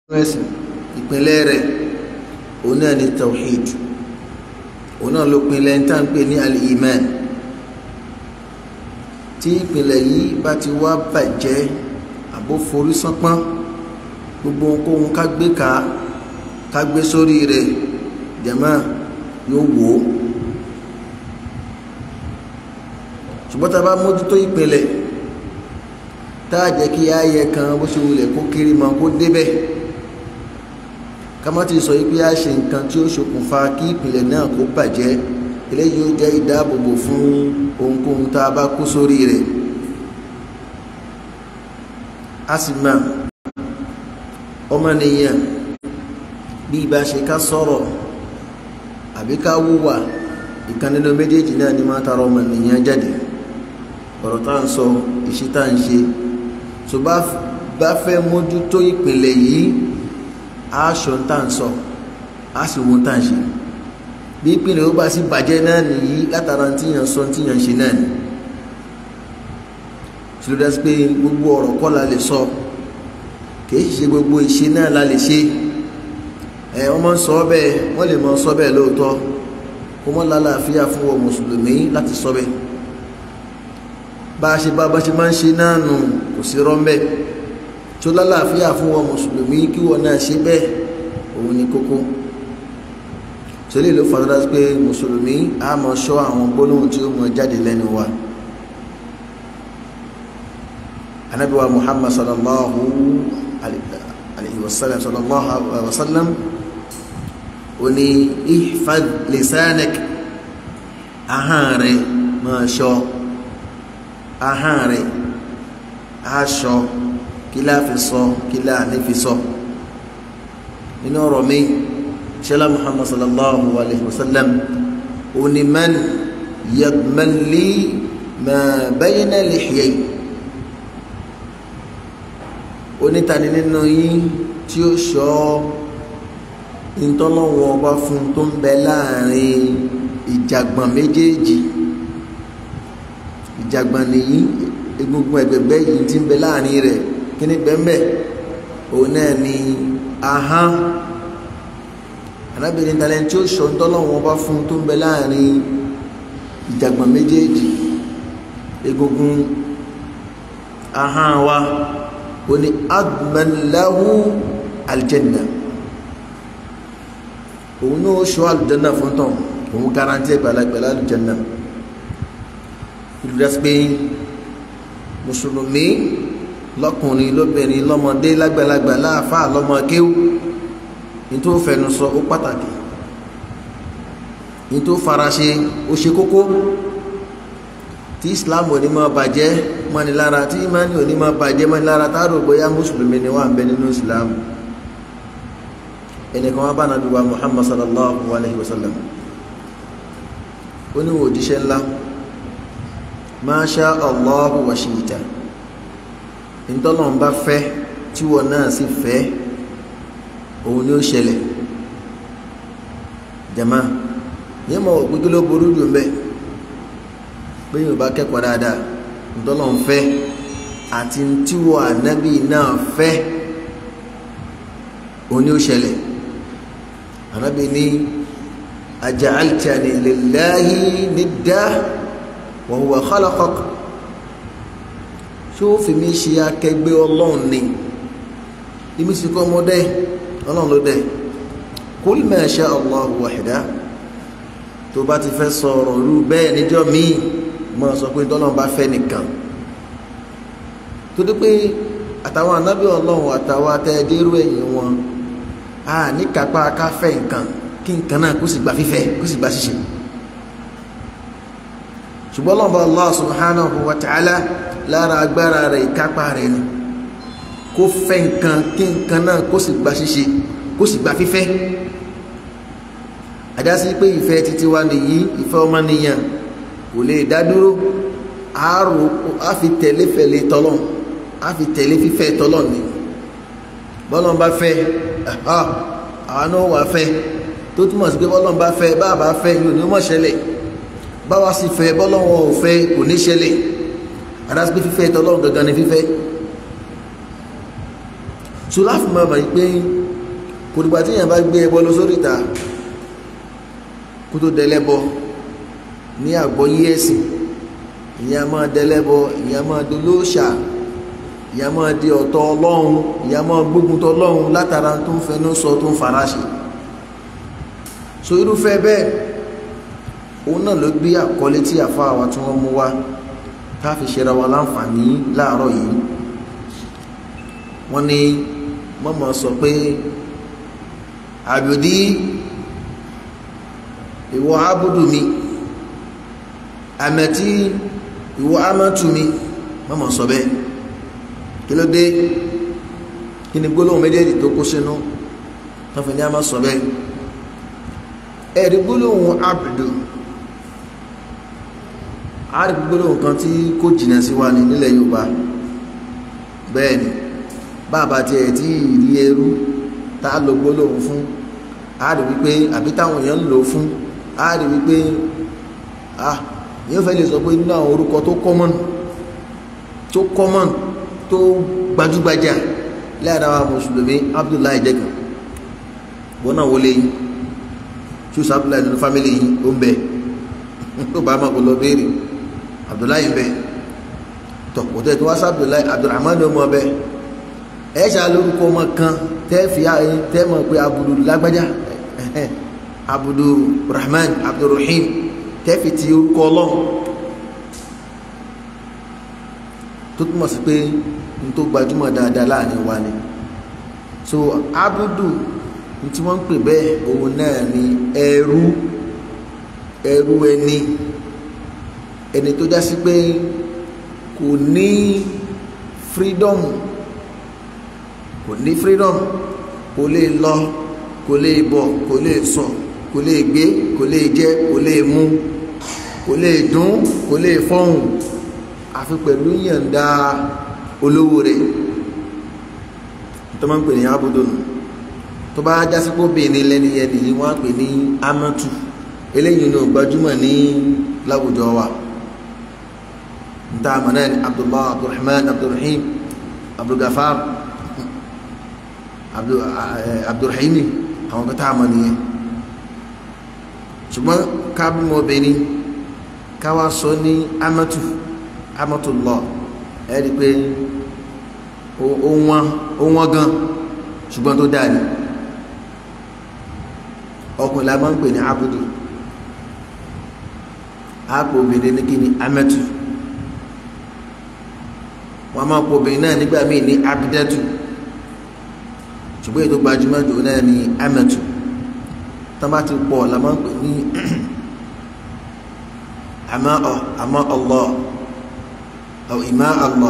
ẹ̀sìn ìpínlẹ̀ rẹ̀ òun náà ni tawhid òun náà ló pinlẹ̀ ń tà ń pè ní al-iman tí ìpìlẹ̀ yìí bá ti wá bàjẹ́ àbó forí sánpọ́n gbogbo ohunkóhun ká gbé ká ká gbé sórí rẹ̀ jẹ̀mọ́ yóò wò ó ṣùgbọ́n tá a bá mójútó ìpìlẹ̀ tá a jẹ́ kí ayẹ kan bó ṣe wulẹ̀ kó kiri mọ́ kó débẹ̀ ká má ti sọ yìí pé a ṣe nǹkan tí ó ṣokùnfà kí ìpìlẹ̀ náà kó bàjẹ́ eléyìí ó jẹ́ ìdáàbòbò fún ohunkóhun tá a bá kó sórí rẹ̀ a sì mọ̀ ọmọnìyàn bí ibà ṣe ká sọ̀rọ̀ àbí ká wúwà ìkan nínú méjèèjì náà ni máa tara ọmọnìyàn jáde ọ̀rọ̀ tá à ń sọ ìṣe tá à ń ṣe tó bá fẹ́ mójútó ìpìlẹ̀ yìí aṣọ tá à ń sọ á sì wọn tá à ń ṣe bí ìpìlẹ̀ ó bá sì bàjẹ́ náà nìyí látara tíyàn sọ tíyàn ṣe náà ni tí ló dá sí pé gbogbo ọ̀rọ̀ kọ́ la lè sọ kì í ṣe gbogbo ìṣe náà la lè ṣe ẹ wọ́n máa ń sọ bẹ́ẹ̀ wọ́n lè máa sọ bẹ́ẹ̀ lóòótọ́ kó mọ́ lálàáfíà fún wọn mùsùlùmí láti sọ bẹ́ẹ̀ bá a ṣe bá bá ṣe máa ń ṣe náà nù kò sí rọ́ńbẹ́ tó lálàáfíà fún wọn mùsùlùmí kí wọn náà ṣe bẹ́ẹ̀ òun ni kókó sọlẹ̀ ló fàdúrà pé mùsùlùmí á mọ ṣọ́ àwọn gbólóhùn tí ó mọ jáde lẹ́nu wa anabiwa muhammad sallallahu alayhi wa sallam sallallahu alayhi wa sallam ó ní ihfad lisanak ahọ́n rẹ̀ máa ṣọ́ ahọ́n rẹ̀ aṣọ kí láà fi sọ kí láà ní fi sọ nínú ọ̀rọ̀ mi ṣẹlá muhammad sallallahu alayhi wa sallam òní man yadmanli ma bayna lihyay onítàní nínú yín tí ó ṣọ́ ìtọ́lọ́wọ́ ọba fún tó ń bẹ láàrin ìjàgbọ̀n méjèèjì ìjàgbọ̀n nìyí egungun ẹgbẹgbẹ yìí ti ń bẹ láàrin rẹ̀ kíní bẹ́ẹ̀ òun náà ni ahán arábìnrin talẹ̀ tí ó sọ ńtọ́lọ́wọ́n bá fún tó ń bẹ láàrin ìjàgbọ̀n méjèèjì egungun ahán wa ó ní admanlahu aljanna òun náà sọ aljanna fún tán òun garanti ẹgbàlagbàlá aljanna ìlú dẹ́sípéyìn mùsùlùmí lọkùnrin lóbìnrin lọmọdé lágbàlagbà láàfáà lọmọ kéwù ní tó fẹnu sọ ó pàtàkì ní tó faraṣe ó ṣe kókó tí islam ò ní máa bàjẹ́ mọ́ni lára tí imani ò ní máa bàjẹ́ mọ́ni lára tá a rò bóyá mùsùlùmí ni wà ń bẹ nínú islam ẹnìkan wá bá nàbí wa muhammad sallallahu alayhi wa sallam ó ní òjíṣẹ́ ńlá máṣá allahu wa ṣìíta ìtọ́lọ̀ ń bá fẹ́ tí wọ́n náà sì fẹ́ òun ni ó ṣẹlẹ̀ jama yẹn mọ̀ gbogbo ló burú jù mbẹ́ pé yóò bá kẹ́kọ̀ọ́ dáadáa ìtọ́lọ̀ ń fẹ́ àti tí wọ́n ànábì náà fẹ́ òun ni ó ṣẹlẹ̀ ànábì ní aja'altani lillahi nidda wa huwa khalaqak ṣé ó fi mí ṣe akẹgbẹ́ ọlọ́run ni ìmí sì kọ́ ọmọdé ọlọ́run ló dẹ̀ kul ma sha Allahu wahda tó bá ti fẹ́ sọ̀rọ̀ rú bẹ́ẹ̀ níjọ́ míì mọ́ sọ pé tọ́lọ́run bá fẹ́ nìkan tó dé pé àtàwọn anábì ọlọ́run àtàwọn atẹ́ẹ̀dẹ́rú ẹ̀yìn wọn a ní kápá káfẹ́ nǹkan kí nǹkan náà kó sì gba fífẹ́ kó sì gba ṣíṣe ṣùgbọ́n lọ́nà Allah subhanahu wa ta'ala lára agbára rẹ̀ ìkápá rẹ̀ ni kó fẹ́ nǹkan kí nǹkan náà kó sì gba ṣíṣe kó sì gba fífẹ́ àdásí pé ìfẹ́ títí wa nìyí ìfẹ́ ọmọnìyàn kò lè dá dúró àárò á fi tẹ̀lé fẹ̀lé tọ́lọ́n á fi tẹ̀lé fífẹ́ tọ́lọ́n ni bọ́lọ́n bá fẹ́ àwọn náà wà fẹ́ tó túmọ̀ sí pé bọ́lọ́n bá fẹ́ bá bá fẹ́ yóò ní mọ̀ ṣẹlẹ̀ báwa sì fẹ́ bọ́lọ́wọ́ ò fẹ́ kò ní ṣẹlẹ̀ adásí pé fífẹ́ tọ́lọ́n gangan ni fífẹ́ so láti máa mọ̀ pé kò dìgbà tí èèyàn bá gbé ẹbọ lọ sórí ìta kó tó dẹlẹ́bọ ní àgbọ́yé ẹ̀sìn ìyá máa dẹlẹ́bọ ìyá máa dolóòṣà ìyá máa di ọ̀tọ̀ ọlọ́run ìyá máa gbógun tọ̀ ọlọ́run látara tó ń fẹnu sọ tó ń fara ṣe so irúfẹ́ bẹ́ẹ̀ òun náà ló gbé àkọlé tí àfa àwa tí wọ́n mú wá ká fi ṣe ra wa láǹfààní láàárọ̀ yìí wọ́n ní mọ́mọ́ sọ pé àbùdí ìwọ abudu mi àmẹ́tí ìwọ amátù mi mọ́mọ́ sọ bẹ́ẹ̀ kí ló dé kí ni gbólóhùn méjèèjì tó kó sínú tó fi ní a máa sọ bẹ́ẹ̀ ẹ̀rí gbólóhùn abudu a rí gbólóhùn kan tí kò jìnà sí wa ní nílẹ̀ Yorùbá bẹ́ẹ̀ ni bàbá tiẹ̀ tí ìrí ẹrú tá a lo gbólóhùn fún a rí wípé àbí táwọn èèyàn ń lò fún a rí wípé ah yóò fẹ́ lè sọ pé nínú àwọn orúkọ tó common tó common tó gbajúgbajà láàrin àwọn mùsùlùmí Abdullahi jẹ́kan wọn náà wọlé yìí ṣùsọ Abdullahi nínú fámìlì yìí ó ń bẹ tó bá máa kó lọ béèrè Abdullahi ń bẹ tọ̀pọ̀tẹ́ tó wá sí Abdullahi Abdulrahman ló mọ bẹ́ẹ̀ ẹ ṣá lórúkọ ọmọ kan tẹ́ fi tẹ́ mọ̀ pé abudu lágbájá abudu rahman abdulrahim tẹ́ fi ti orúkọ ọlọ́run tó túmọ̀ sí pé n tó gbajúmọ̀ dáadáa láàrin wa ni so abudu n tí wọ́n ń pè bẹ́ẹ̀ òun náà ni ẹrú ẹrú ẹni ẹni tó já sí pé kò ní freedom kò ní freedom kò lè lọ kò lè bọ̀ kò lè sọ kò lè gbé kò lè jẹ kò lè mu kò lè dún kò lè fọhùn àfi pẹ̀lú yànda olówó rẹ̀ tó máa ń pè ní abudu nù tó bá jásí pé obìnrin lẹ́ni yẹn nìyí wọ́n á pè ní amatu eléyìí ní gbajúmọ̀ ní láwùjọ wa nta àmọ́ náà ni abdullah abdulrahman abdulrahim abdulgafar abdulrahimi àwọn kan tá a mọ̀ nìyẹn ṣùgbọ́n kábímọ obìnrin káwá sọ ní amatu amatullah ẹ rí i pé ó wọ́n gan ṣùgbọ́n tó dáa ni ọkùnrin la máa ń pè ní abudu àpò obìnrin ní kí ni amatu wọ́n máa pò obìnrin náà nígbà míì ní abidatu ṣùgbọ́n ètò gbajúmọ̀ jù náà ní amẹ́tù tán bá ti pọ̀ la máa ń pè ní àmọ́ ọ̀ àmọ́ Allah ọ̀ ìmá Allah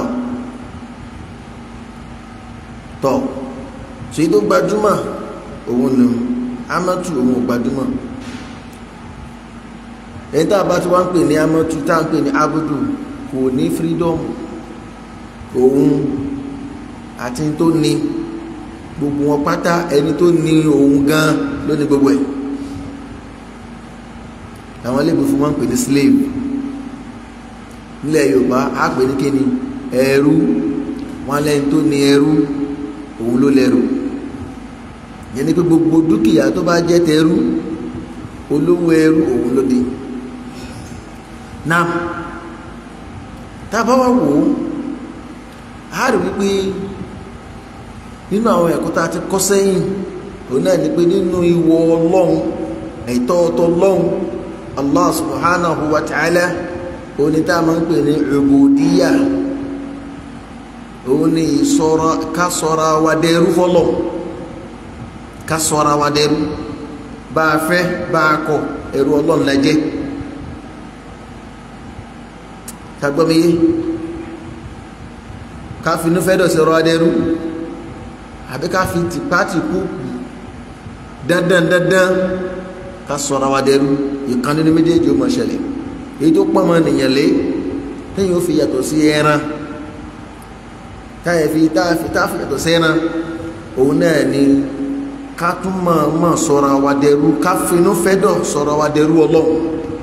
tọ̀ ṣe tó gbajúmọ̀ òun nù amẹ́tù òun gbajúmọ̀ èyí tá a bá ti wá ń pè ní amẹ́tù tá a ń pè ní abudu kò ní freedom òun àti tó ní gbogbo wọn pátá ẹni tó ní òun gan ló ní gbogbo ẹ̀ àwọn ilé ìbùfún wọn ń pè ní slave nílẹ̀ Yorùbá á pè ní kíni ẹrú wọn lẹ́ni tó ní ẹrú òun ló lẹ́rù yẹn ni pé gbogbo dúkìá tó bá jẹ́ tẹrú olówó ẹrú òun ló dé náà tá a bá wá wò ó á rí wípé nínú àwọn ẹ̀kọ́ tá a ti kọ́ sẹ́yìn òun náà ni pé nínú ìwọ ọlọ́run ẹ̀tọ́ ọ̀tọ̀ ọlọ́run allah subhanahu wa ta'ala òun ni tá a máa ń pè ní ubudiyya òun ni ìsọ̀rọ̀ ká sọ̀rọ̀ wa dẹrú fọlọ́ ká sọ̀rọ̀ wa dẹrú bá a fẹ́ bá a kọ̀ ẹrú ọlọ́run la jẹ́ kagbọ́miyé ká finú fẹ́ dọ̀ sí ọrọ̀ adẹ́rú àbí ká fi tìpátì kú dandan dandan ká sọ̀rọ̀ wa dẹrú ìkan nínú méjèèjì ó mọ̀ ṣẹlẹ̀ èyí tó pọ̀ mọ́ nìyẹn lé lẹ́yìn ó fi yàtọ̀ sí ẹran táyẹ̀ fi táàfi táàfi yàtọ̀ sí ẹran òun náà ni ká tún mọ̀ mọ̀ sọ̀rọ̀ wa dẹrú ká finú fẹ́ dọ̀ sọ̀rọ̀ wa dẹrú ọlọ́run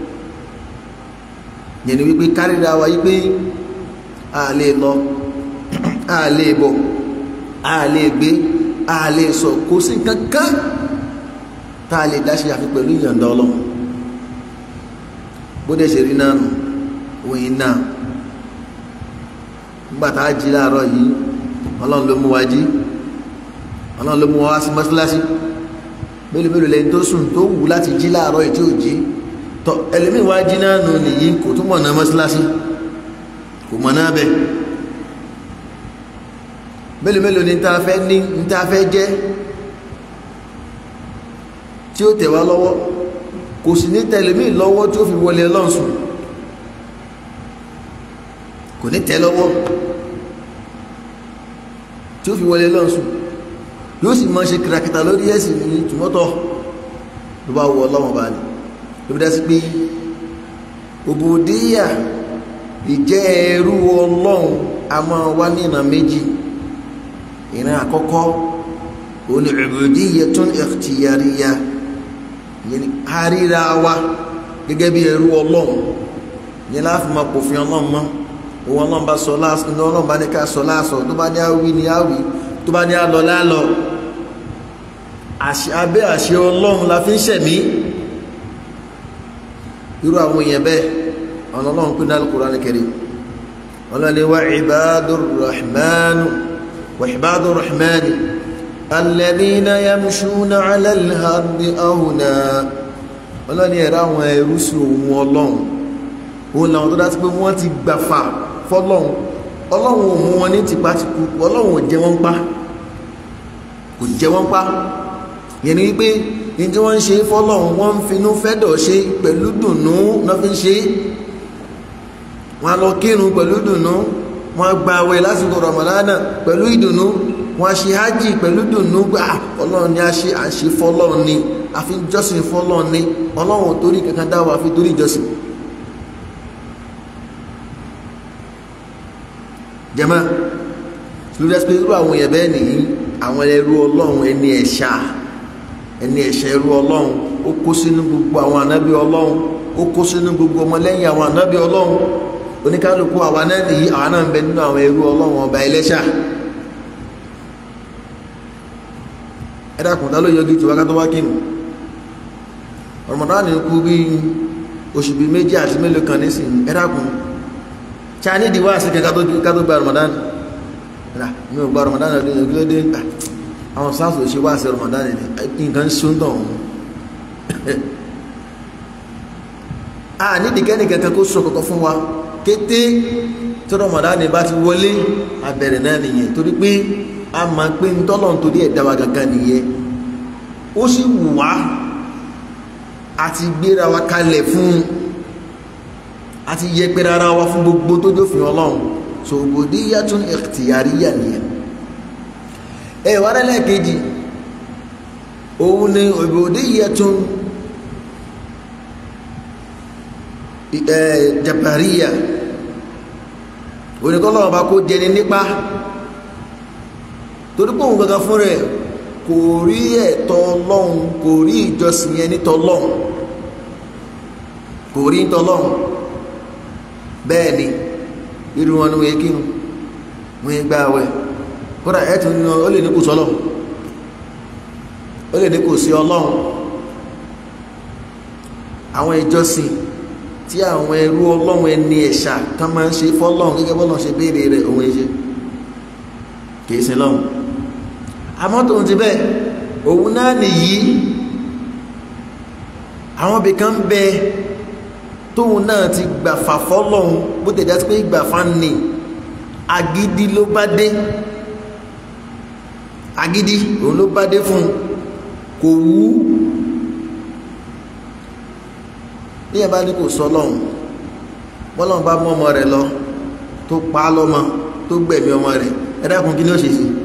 yẹn ni wípé kárìíra wa yí pé a lè lọ a lè bọ̀ a lè gbé a lè sọ kò sí kankan tá a lè dáṣe àfi pẹ̀lú ìyọ̀ǹda ọlọ́run bó dẹ̀ ṣe rí náà nù òyìn náà nígbà tá a jí láàárọ̀ yìí ọlọ́run ló mú wa jí ọlọ́run ló mú wa wá sí mọ́ṣáláṣí mélòó mélòó lẹ́yìn tó sùn tó wù láti jí láàárọ̀ yìí tí ò jí tọ ẹlẹ́mìí wá jí náà nù nìyí kò tún mọ̀ náà mọ́ṣáláṣí kò mọ̀ náà bẹ́ẹ̀ mélòó mélòó ní ta fẹ́ ní ní ta fẹ́ jẹ́ tí ó tẹ̀ wá lọ́wọ́ kò sì ní tẹlẹmí lọ́wọ́ tí ó fi wọlé lọ́nsùn kò ní tẹ lọ́wọ́ tí ó fi wọlé lọ́nsùn yóò sì máa ṣe kìràkìtà lórí ẹ̀sìn ní tùmọ́tọ̀ ló bá wọ ọlọ́wọ́n bá ní ló fi dá sí pé òbòdíyà ìjẹ́ ẹrú ọlọ́run a máa wá ní ìran méjì ìran àkọ́kọ́ òní ubudiyyatun ikhtiyariyya yẹni àríra wa gẹ́gẹ́ bí ẹrú ọlọ́run yẹn láàfin máa pòfin ọlọ́run mọ́ òun ọlọ́run bá sọ láàsọ ní ọlọ́run bá ní ká sọ láàsọ tó bá ní àwí ní àwí tó bá ní àlọ́ lálọ́ abẹ́ àṣẹ ọlọ́run la fi ń ṣẹ̀mí irú àwọn èèyàn bẹ́ẹ̀ ọ̀nà ọlọ́run pín náà Al-Qur'an Karim ọlọ́run ni wa ibadur rahman wa ibadur rahman alladhina yamshuna ala al-ardi awna ọlọ́run ni ẹ̀rọ àwọn ẹrú sí òun ọlọ́run òun làwọn tó dá sí pé wọ́n ti gbàfà fọlọ́run ọlọ́run ò mú wọn ní tipátipú ọlọ́run ò jẹ wọ́n pa kò jẹ wọ́n pa yẹn ni wípé ní tí wọ́n ń ṣe fọlọ́run wọ́n ń finú fẹ́dọ̀ ṣe pẹ̀lú dùnnú náà fi ń ṣe wọ́n á lọ kírun pẹ̀lú dùnnú wọ́n á gba àwẹ̀ lásìkò ramadana pẹ̀lú ìdùnnú wọ́n á ṣe hajj pẹ̀lú dùnnú gbà ọlọ́run ni a ṣe à ń ṣe fọlọ́run ni a fi ń jọ́sìn fọlọ́run ni ọlọ́run ò torí kankan dá wa fi torí ìjọsìn. jẹ́mọ́ lórí ẹsẹ̀ irú àwọn èèyàn bẹ́ẹ̀ nìyí àwọn ẹrú ọlọ́run ẹni ẹ̀ṣà ẹni ẹ̀ṣà ẹrú ọlọ́run ó kó sínú gbogbo àwọn ànábì ọlọ́run ó kó sínú gbogbo ọmọlẹ́yìn àwọn ànábì ọlọ́run oníkálukú àwa náà nìyí àwa náà ń bẹ nínú àwọn ẹrú ọlọ́run ọba ẹlẹ́ṣà ẹ dákun tá ló yọjú tí wákàtí wá kínú Ramadan kú bí oṣù bíi méjì àti mélòó kan nísìnyí ẹ dákun chani di wá sí kẹ kátó gba Ramadan rà mi ò gba Ramadan ọdún yẹn kí ló dé àwọn sáàsì ò ṣe wá sí Ramadan ni nǹkan ṣóńtọ̀ ọ̀hún a nídìí kẹ́ni kankan kó sọ kọ̀kọ́ fún wa kété tí Ramadan bá ti wọlé abẹ̀rẹ̀ náà nìyẹn torí pé a máa pé ntọ́lọ̀ nítorí ẹ̀dá wa gangan nìyẹn ó sì wù wá àti gbéra wa kalẹ̀ fún un àti yẹpẹrẹ ara wa fún gbogbo tó jófin ọlọ́run so ubudiyyatun ikhtiyariyya nìyẹn ẹ wà rẹ́lẹ̀ kejì òun ni ubudiyyatun jabariyya oníkọ́lọ́wọ́ bá kó jẹni nípa torí pé òun gangan fún rẹ̀ kò rí ẹ̀tọ́ ọlọ́run kò rí ìjọsìn yẹn nítọ́ ọlọ́run kò rí nítọ́ ọlọ́run bẹ́ẹ̀ ni irú wọn ni wọ́n yẹ kí wọ́n yẹ gbá wẹ̀ kódà ẹ̀tù ní ó lè ní kò sọ́lọ̀ ó lè ní kò sí ọlọ́run àwọn ìjọsìn tí àwọn ẹrú ọlọ́run ẹni ẹ̀ṣà kan máa ń ṣe fọ́lọ́run gẹ́gẹ́ bọ́lọ́run ṣe béèrè rẹ̀ òun ẹ̀ṣẹ̀ kìí sin lọ́run àmọ́ tòun ti bẹ́ẹ̀ òun náà nìyí àwọn ibìkan bẹ́ẹ̀ tóun náà ti gbàfà fọ́lọ́hun bó tẹ̀ já sí pé gbàfà ní agídí ló bá dé agídí òun ló bá dé fún kò wú ní ẹ̀ bá ní kò sọ lọ́hun bọ́lọ́hun bá mú ọmọ rẹ̀ lọ tó pa á lọ́mọ tó gbẹ̀mí ọmọ rẹ̀ ẹ dákun kí ni ó ṣe sí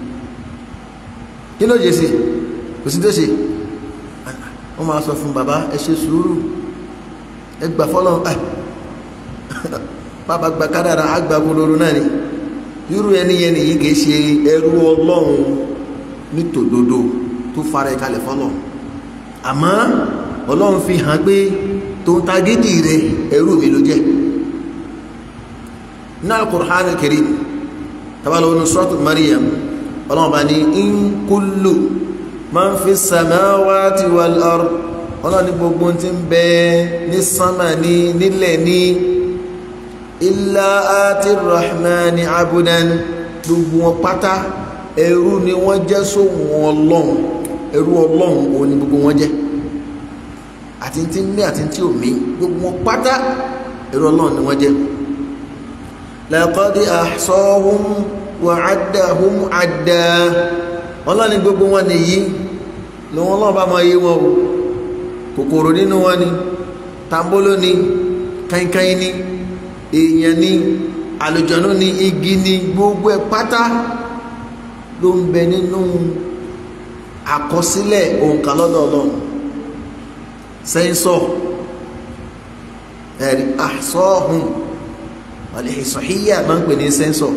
kí ni ó ṣe sí kò sí tó ṣe wọ́n máa sọ fún bàbá ẹ ṣe sùúrù ẹgbà fọlọ́n ẹ bàbá gba kádàrà àgbà gbólóró náà ni irú ẹni yẹn nìyí kìí ṣe ẹrú ọlọ́run nítòdodo tó fara ẹ̀ kalẹ̀ fọlọ́n àmọ́ ọlọ́run fi hàn pé tó ń tagídì rẹ ẹrú mi ló jẹ́ náà Al-Qur'an Al-Karim tabalọ̀ ní suratu Maryam ọlọ́run bá ní in kullu man fi samawati wal ard ọlọ́run ní gbogbo tí ń bẹ ní sánmà ní nílẹ̀ ní illa ati rahmani abudan gbogbo wọn pátá ẹrú ni wọ́n jẹ́ sóhun ọlọ́run ẹrú ọlọ́run òun ni gbogbo wọn jẹ́ àti tí ń mí àti tí ò mí gbogbo wọn pátá ẹrú ọlọ́run ni wọ́n jẹ́ laqad ahsahum wa addahum adda ọlọ́run ni gbogbo wọn nìyí ni wọn lọ́wọ́ bá máa yé wọn o kòkòrò nínú wọn ni tambolo ni kankan ni èèyàn ni àlùjọ̀nú ni igi ni gbogbo ẹ̀ pátá ló ń bẹ nínú àkọsílẹ̀ òǹkà lọ́dọ̀ ọlọ́run sẹ́ńsọ̀ ẹ̀rí àsọ́ọ̀hún àlèṣọ̀híyà máa ń pè ní sẹ́ńsọ̀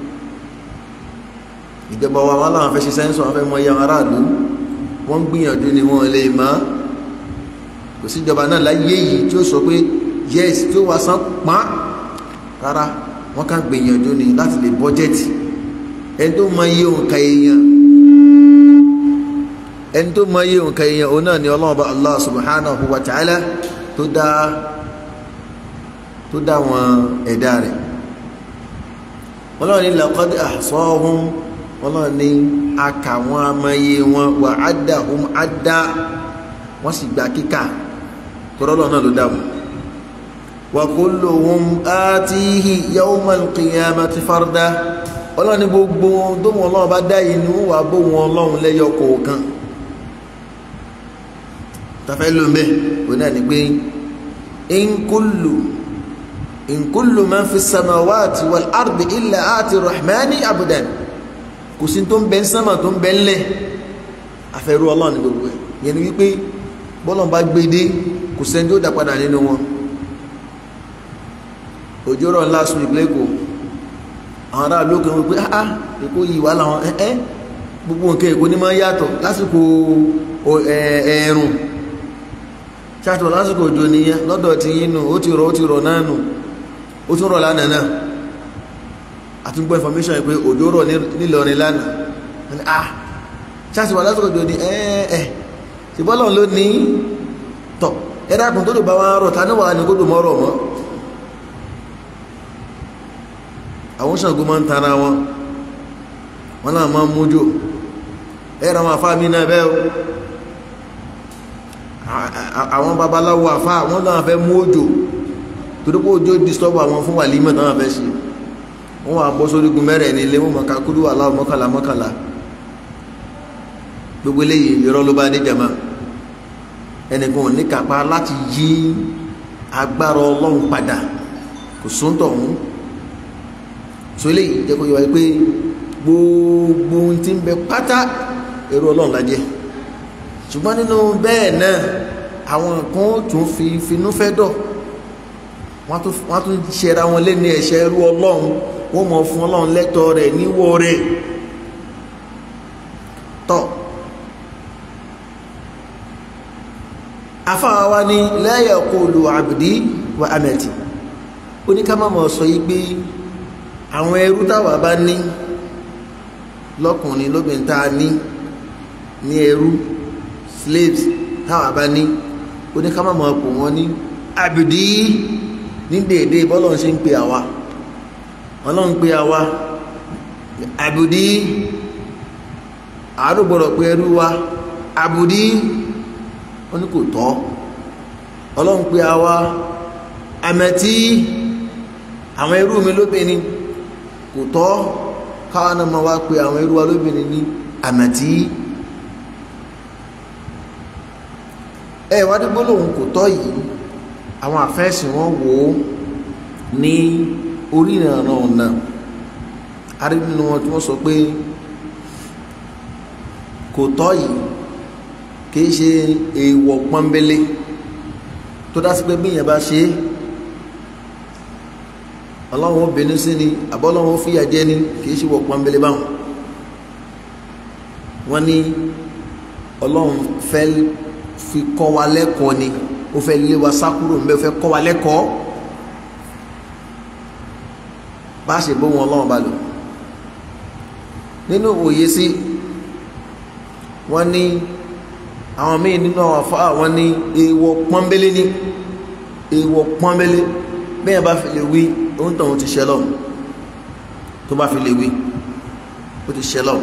ìjọba wa wọn láwọn fẹ́ ṣe sẹ́ńsọ̀ wọn fẹ́ mọ iye àwọn aráàlú wọ́n ń gbìyànjú ni wọ́n lè má kò síjọba náà láyé yìí tí ó sọ pé yes tí ó wá san pọ́n rárá wọ́n kàn gbìyànjú ni láti lè bọ́jẹ́tì ẹni tó mọ iye òǹkà èèyàn ẹni tó mọ iye òǹkà èèyàn òun náà ni ọlọ́run bá allah subhanahu wa ta'ala tó dá tó dá wọn ẹ̀dá rẹ̀ ọlọ́run ní laqad ahsahum ọlọ́run ní aka wọn amáyé wọn wà addahum adda wọ́n sì gba kíkà tọ́rọ́lọ́ náà ló dá wọn wa kulluhum atihi yawmal qiyamati farda ọlọ́run ní gbogbo tó wọn ọlọ́run bá dá inú wà bó wọn ọlọ́run lẹ́yọ kọ̀ọ̀kan tafẹ́ ló ń bẹ́ òun náà ni pé in kullu in kullu man fi samawati wal ardi illa ati rahmani abudan kò sí tó ń bẹ sánmà tó ń bẹ ńlẹ̀ afẹ́rú ọlọ́run ní gbogbo ẹ̀ yẹn ni wípé bọ́lọ́n bá gbé dé kò sẹ́ni tó dá padà nínú wọn òjò rọ̀ ńlá sun ìpínlẹ̀ èkó àwọn ará lókè wọn pé ah èkó yìí wà láwọn ẹ ẹ gbogbo nǹkan èkó ní máa yàtọ̀ lásìkò ẹ̀ẹ̀rùn ṣàtọ̀ lásìkò òjò nìyẹn lọ́dọ̀ ti yín nù ó ti rọ̀ ó ti rọ̀ náà nù ó tún rọ̀ lánàá náà àtúngbọ́ information pé òjò rọ̀ nílọrin lánàá ah ṣáàtì wà lásìkò òjò ní ẹ̀ẹ́ ṣìbọ́lọ̀ ló ní tọ̀ ẹ̀dàkùn tó lè bá wọn rọ̀ ta níwà ní kó dùn mọ́rọ̀ mọ́ àwọn Ṣàngó máa ń tara wọn wọn náà máa ń mújò ẹ̀rọ àwọn afá mi náà bẹ́ẹ̀ o àwọn babaláwo afá wọn náà fẹ́ mú òjò torí pé òjò disturb àwọn fún wàlímọ̀ náà fẹ́ ṣe wọ́n wà bọ́ sórígun mẹ́rẹ̀ ní ilé wọn mọ̀ kakúrú aláwọ̀ mọ́kànlá mọ́kànlá gbogbo eléyìí irọ́ ló bá dé jama ẹnìkan ò ní kápá láti yí agbára ọlọ́run padà kò sóńtọ̀ ọ̀hún so eléyìí jẹ́ kó yọ wáyé pé gbogbo ohun tí ń bẹ pátá èrò ọlọ́run la jẹ́ ṣùgbọ́n nínú bẹ́ẹ̀ náà àwọn kan tún fi finú fẹ́ dọ̀ wọ́n tún ṣẹra wọn lé ní ẹ̀ṣẹ̀ ẹrú ọlọ́run wọ́n mọ̀ fún ọlọ́run lẹ́tọ̀ọ́ rẹ̀ níwọ̀ rẹ̀ tọ́ afáwa wa ní la yaqulu abdi wa amati oníkàmọ́mọ́ sọ yí pé àwọn ẹrú táwa bá ní lọ́kùnrin lóbìnrin tá a ní ní ẹrú slaves táwa bá ní oníkàmọ́mọ́ pò wọ́n ní abdi ní déédéé bọ́lọ̀ ṣe ń pe àwa ọlọ́run pe àwa abdi àádọ́gbọ̀rọ̀ pé ẹrú wa abdi wọ́n ní kò tọ́ ọlọ́run pé a wá àmẹ́tí àwọn ẹrú mi lóbìnrin kò tọ́ káwọn náà máa wá pé àwọn ẹrú wa lóbìnrin ní àmẹ́tí ẹ wá dúgbò lòun kò tọ́ yìí àwọn àfẹ́sìn wọn wò ó ní orí ìrànà ọ̀nà arínú wọn tí wọ́n sọ pé kò tọ́ yìí kìí ṣe èèwọ̀ pọ́nbélé tó dá sí pé bí èèyàn bá ṣe é ọlọ́run ó bínú sí ni àbọ́lọ́run ó fìyà jẹ ni kìí ṣe wọ̀ pọ́nbélé báwọn wọ́n ní ọlọ́run fẹ́ fi kọ́ wa lẹ́kọ̀ọ́ ni ó fẹ́ lé wa sákúrò ń bẹ́ fẹ́ kọ́ wa lẹ́kọ̀ọ́ bá a ṣe bó wọn ọlọ́run bá lò nínú òye sí wọ́n ní àwọn míì nínú àwọn afá wọ́n ní èèwọ̀ pọ́nbélé ní èèwọ̀ pọ́nbélé bẹ́ẹ̀ bá fi lè wí ohun tó ti ṣẹlọ̀ tó bá fi lè wí ó ti ṣẹlọ̀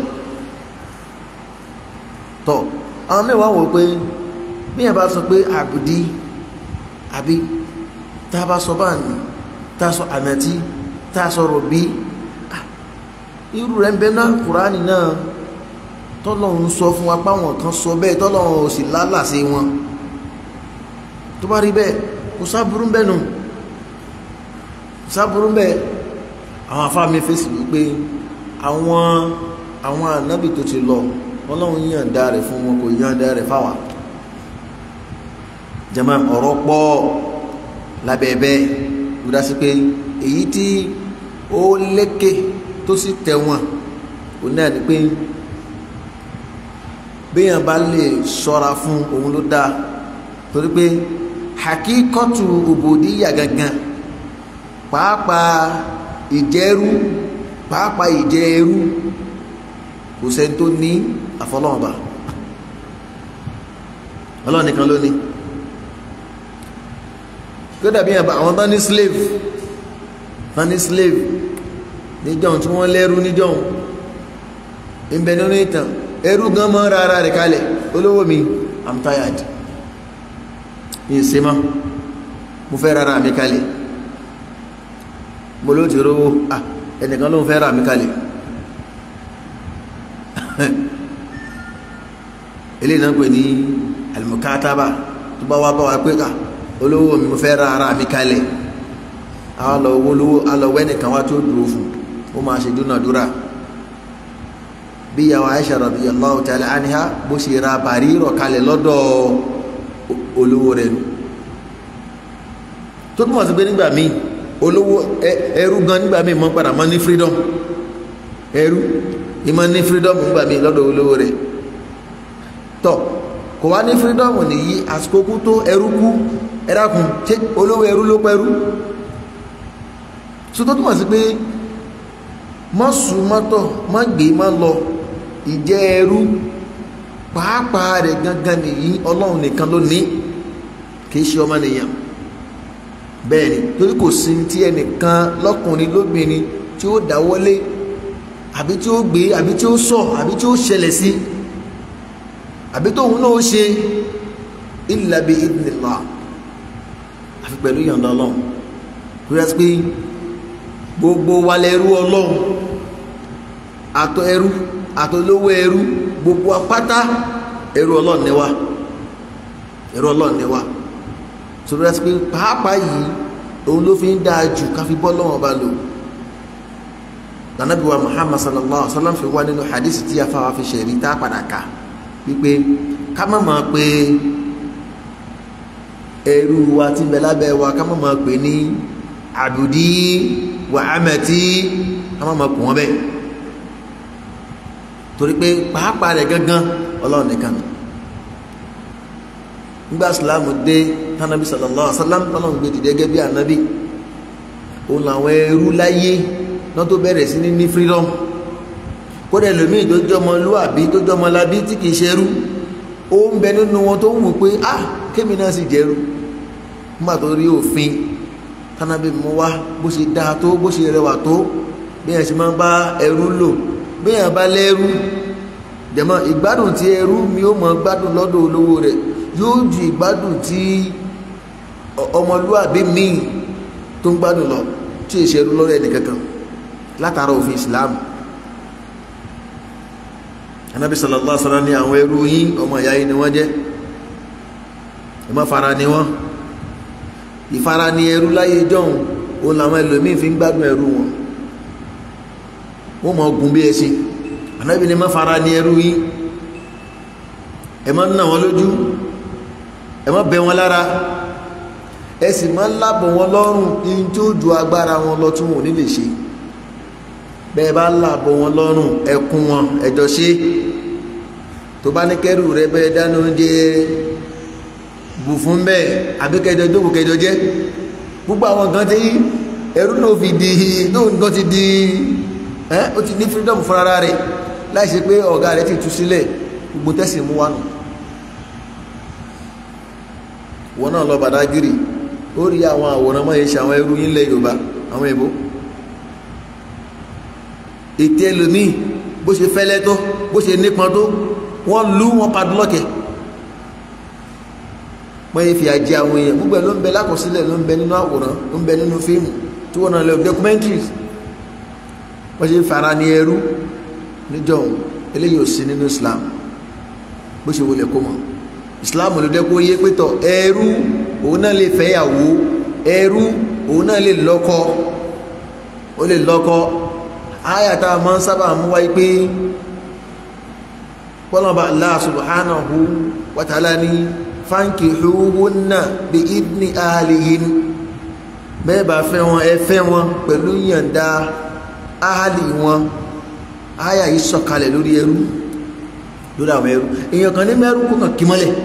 tọ́ àwọn mẹ́wàá wò pé bẹ́ẹ̀ bá sọ pé àbùdí àbí tá a bá sọ bá ní tá a sọ àmẹ́tí tá a sọ̀rọ̀ bí irú rẹ̀ ń bẹ náà kùránì náà tọ́lọ́run sọ fún wa páwọn kan sọ bẹ́ẹ̀ tọ́lọ́run ò sì lálàsí wọn tó bá rí bẹ́ẹ̀ kò sáburú bẹ́ẹ̀ nù kò sáburú bẹ́ẹ̀ àwọn afáàmì fèsì wípé àwọn àwọn ànábì tó ti lọ ọlọ́run yànda rẹ̀ fún wọn kò yànda rẹ̀ fáwa jẹ́mọ́ ọ̀rọ̀ pọ̀ lábẹ́ẹ̀bẹ́ gbọ́dá sí pé èyí tí ó lékè tó sì tẹ̀wọ̀n ò náà ni pé béèyàn bá lè ṣọ́ra fún òun ló dáa torí pé hakíkọ́tù òbòdíyà gangan pàápàá ìjẹ́rú pàápàá ìjẹ́rú kò sẹ́ni tó ní àfọlọ́ọ̀bà ọlọ́run nìkan ló ní kó dàbí àwọn tán ní slave tán ní slave níjọ́un tí wọ́n lẹ́rú níjọ́un ìbẹ̀ nínú ìtàn ẹrú gan mọ́ rárá rẹ̀ kalẹ̀ olówó mi i'm tired ní ìsinmá mo fẹ́ rárá mi kalẹ̀ mo ló ti rówó ah ẹnìkan ló ń fẹ́ rárá mi kalẹ̀ eléyìí náà pè ní alimukataba tó bá wá bá wa pé ká olówó mi mo fẹ́ rárá mi kalẹ̀ àwọn lọ owó lówó alọ́wọ́ ẹnìkan wá tó dúró fún ó máa ṣe dúnàdúrà bí yàwó Aisha radiyallahu ta'ala anha bó ṣe ra bàrí rọ̀ kalẹ̀ lọ́dọ̀ olówó rẹ̀ nù tó túnmọ̀ sí pé nígbà míì olówó ẹrú gan nígbà míì mọ́ padà mọ́ ní freedom ẹrú ìmọ̀ ní freedom nígbà míì lọ́dọ̀ olówó rẹ̀ tọ́ kò wá ní freedom nìyí àsìkò kú tó ẹrú kú ẹrákùn ṣé olówó ẹrú ló pẹ́rú so tó túnmọ̀ sí pé mọ́ sùn mọ́tọ̀ mọ́ gbé mọ́ lọ ìjẹ́ ẹrú pàápàá rẹ̀ gangan nìyí ọlọ́run nìkan ló ní kìí ṣe ọmọ nìyàn bẹ́ẹ̀ ni torí kò sí tí ẹnìkan lọ́kùnrin lóbìnrin tí ó dáwọ́lé àbí tí ó gbé àbí tí ó sọ àbí tí ó ṣẹlẹ̀ sí àbí tóun náà ó ṣe illa bi idnillah àfi pẹ̀lú ìyọ̀ǹda ọlọ́run kó yẹ pé gbogbo wa lẹ́rú ọlọ́run àtọ ẹrú àtọlówó ẹrú gbogbo apáta ẹrú ọlọ́run ni wá ẹrú ọlọ́run ni wá sọ̀rọ̀ ẹsẹ̀ pé pàápàá yìí òun ló fi ń dáa jù ká fi bọ́ lọ́wọ́ bá lò lànàbí wa Muhammad sallallahu alaihi wa sallam fi wá nínú hadith tí a fáwa fi ṣẹ̀rí tá a padà kà wípé ká má máa pe ẹrú wa tí ń bẹ lábẹ́ wa ká má máa pè ní àbùdí wà ámẹ́tí ká má máa kù wọ́n bẹ́ẹ̀ torí pé pàápàá rẹ̀ gangan ọlọ́run nìkan nù nígbà sàlámù dé tánàbí sallallahu alaihi wasallam tọ́lọ́run gbé dìde gẹ́gẹ́ bí ànábì òun làwọn ẹrú láyé náà tó bẹ̀rẹ̀ sí ní ní freedom kódà ẹlòmíì tó jọmọ lúàbí tó jọmọ labí tí kìí ṣerú ó ń bẹ nínú wọn tó ń wù pé ah kémi náà sì jẹrú nígbà tó rí òfin tánàbí mú wá bó ṣe dáa tó bó ṣe rẹwà tó bí ẹ̀ ṣe máa ń bá ẹrú lò bí ẹ̀ bá lẹ́rú dẹ̀mọ́ ìgbádùn tí ẹrú mi ó mọ gbádùn lọ́dọ̀ olówó rẹ̀ yóò ju ìgbádùn tí ọmọlúwàbí míì tó ń gbádùn lọ tí èsì ẹrú lọ́rọ̀ ẹnì kankan látara òfin Islam Ànábì sallallahu alaihi wasallam ní àwọn ẹrú yín ọmọ ìyá yín ni wọ́n jẹ́ ẹ má fara ni wọ́n ìfara ni ẹrú láyé jọ̀hún òun làwọn ẹlòmíín fi ń gbádùn ẹrú wọn wọ́n mọ̀ ọgùn bí ẹṣin Ànábì ní má fara ni ẹrú yín ẹ má nà wọn lójú ẹ má bẹ wọn lára ẹ sì má lábọ̀ wọn lọ́rùn in tí ó ju agbára wọn lọ tí wọn ò ní lè ṣe bẹ́ẹ̀ bá lábọ̀ wọn lọ́rùn ẹkún wọn ẹjọ́ ṣe tó bá ní kẹrù rẹ bẹ́ẹ̀ dáná oúnjẹ bù fún bẹ́ẹ̀ àbí kẹjọ jókòó kẹjọ jẹ gbogbo àwọn nǹkan tí ẹrú náà fi di náà nǹkan ti di ẹ ó ti ní freedom fúnra rẹ̀ láì ṣe pé ọ̀gá rẹ̀ ti tú sílẹ̀ gbogbo tẹ́sí mú wánu wọn náà lọ Badagiri ó rí àwọn àwòrán mọ́ yẹn ṣe àwọn ẹrú yín lẹ̀ Yorùbá àwọn èbó ètè ẹlòmíì bó ṣe fẹ́lẹ́ tó bó ṣe nípọn tó wọ́n lú wọn padlọ́kẹ̀ wọ́n yẹ fi àjẹ àwọn èèyàn gbogbo ẹ̀ ló ń bẹ lákọsílẹ̀ ló ń bẹ nínú àwòrán ló ń bẹ nínú fíìmù tí wọ́n náà lọ documentaries wọ́n ṣe fara ní ẹrú níjọ́ eléyìí ò sí nínú Islam bó ṣe wọlé kó mọ̀ Islam ló dẹ́ kó yé pétọ̀ ẹrú òun náà lè fẹ́yàwó ẹrú òun náà lè lọ́kọ ó lè lọ́kọ ayàtà máa ń sábà mú wáyé pé pọ́lọ́ba Allah subhanahu wa ta'ala ní fankihuhunna bi idni ahlihin bẹ́ẹ̀ bá fẹ́ wọn ẹ fẹ́ wọn pẹ̀lú yọ̀ǹda ahali wọn aya yìí sọ̀kalẹ̀ lórí ẹrú lórí àwọn ẹrú èèyàn kan ní mẹ́rú kó kàn kí mọ́lẹ̀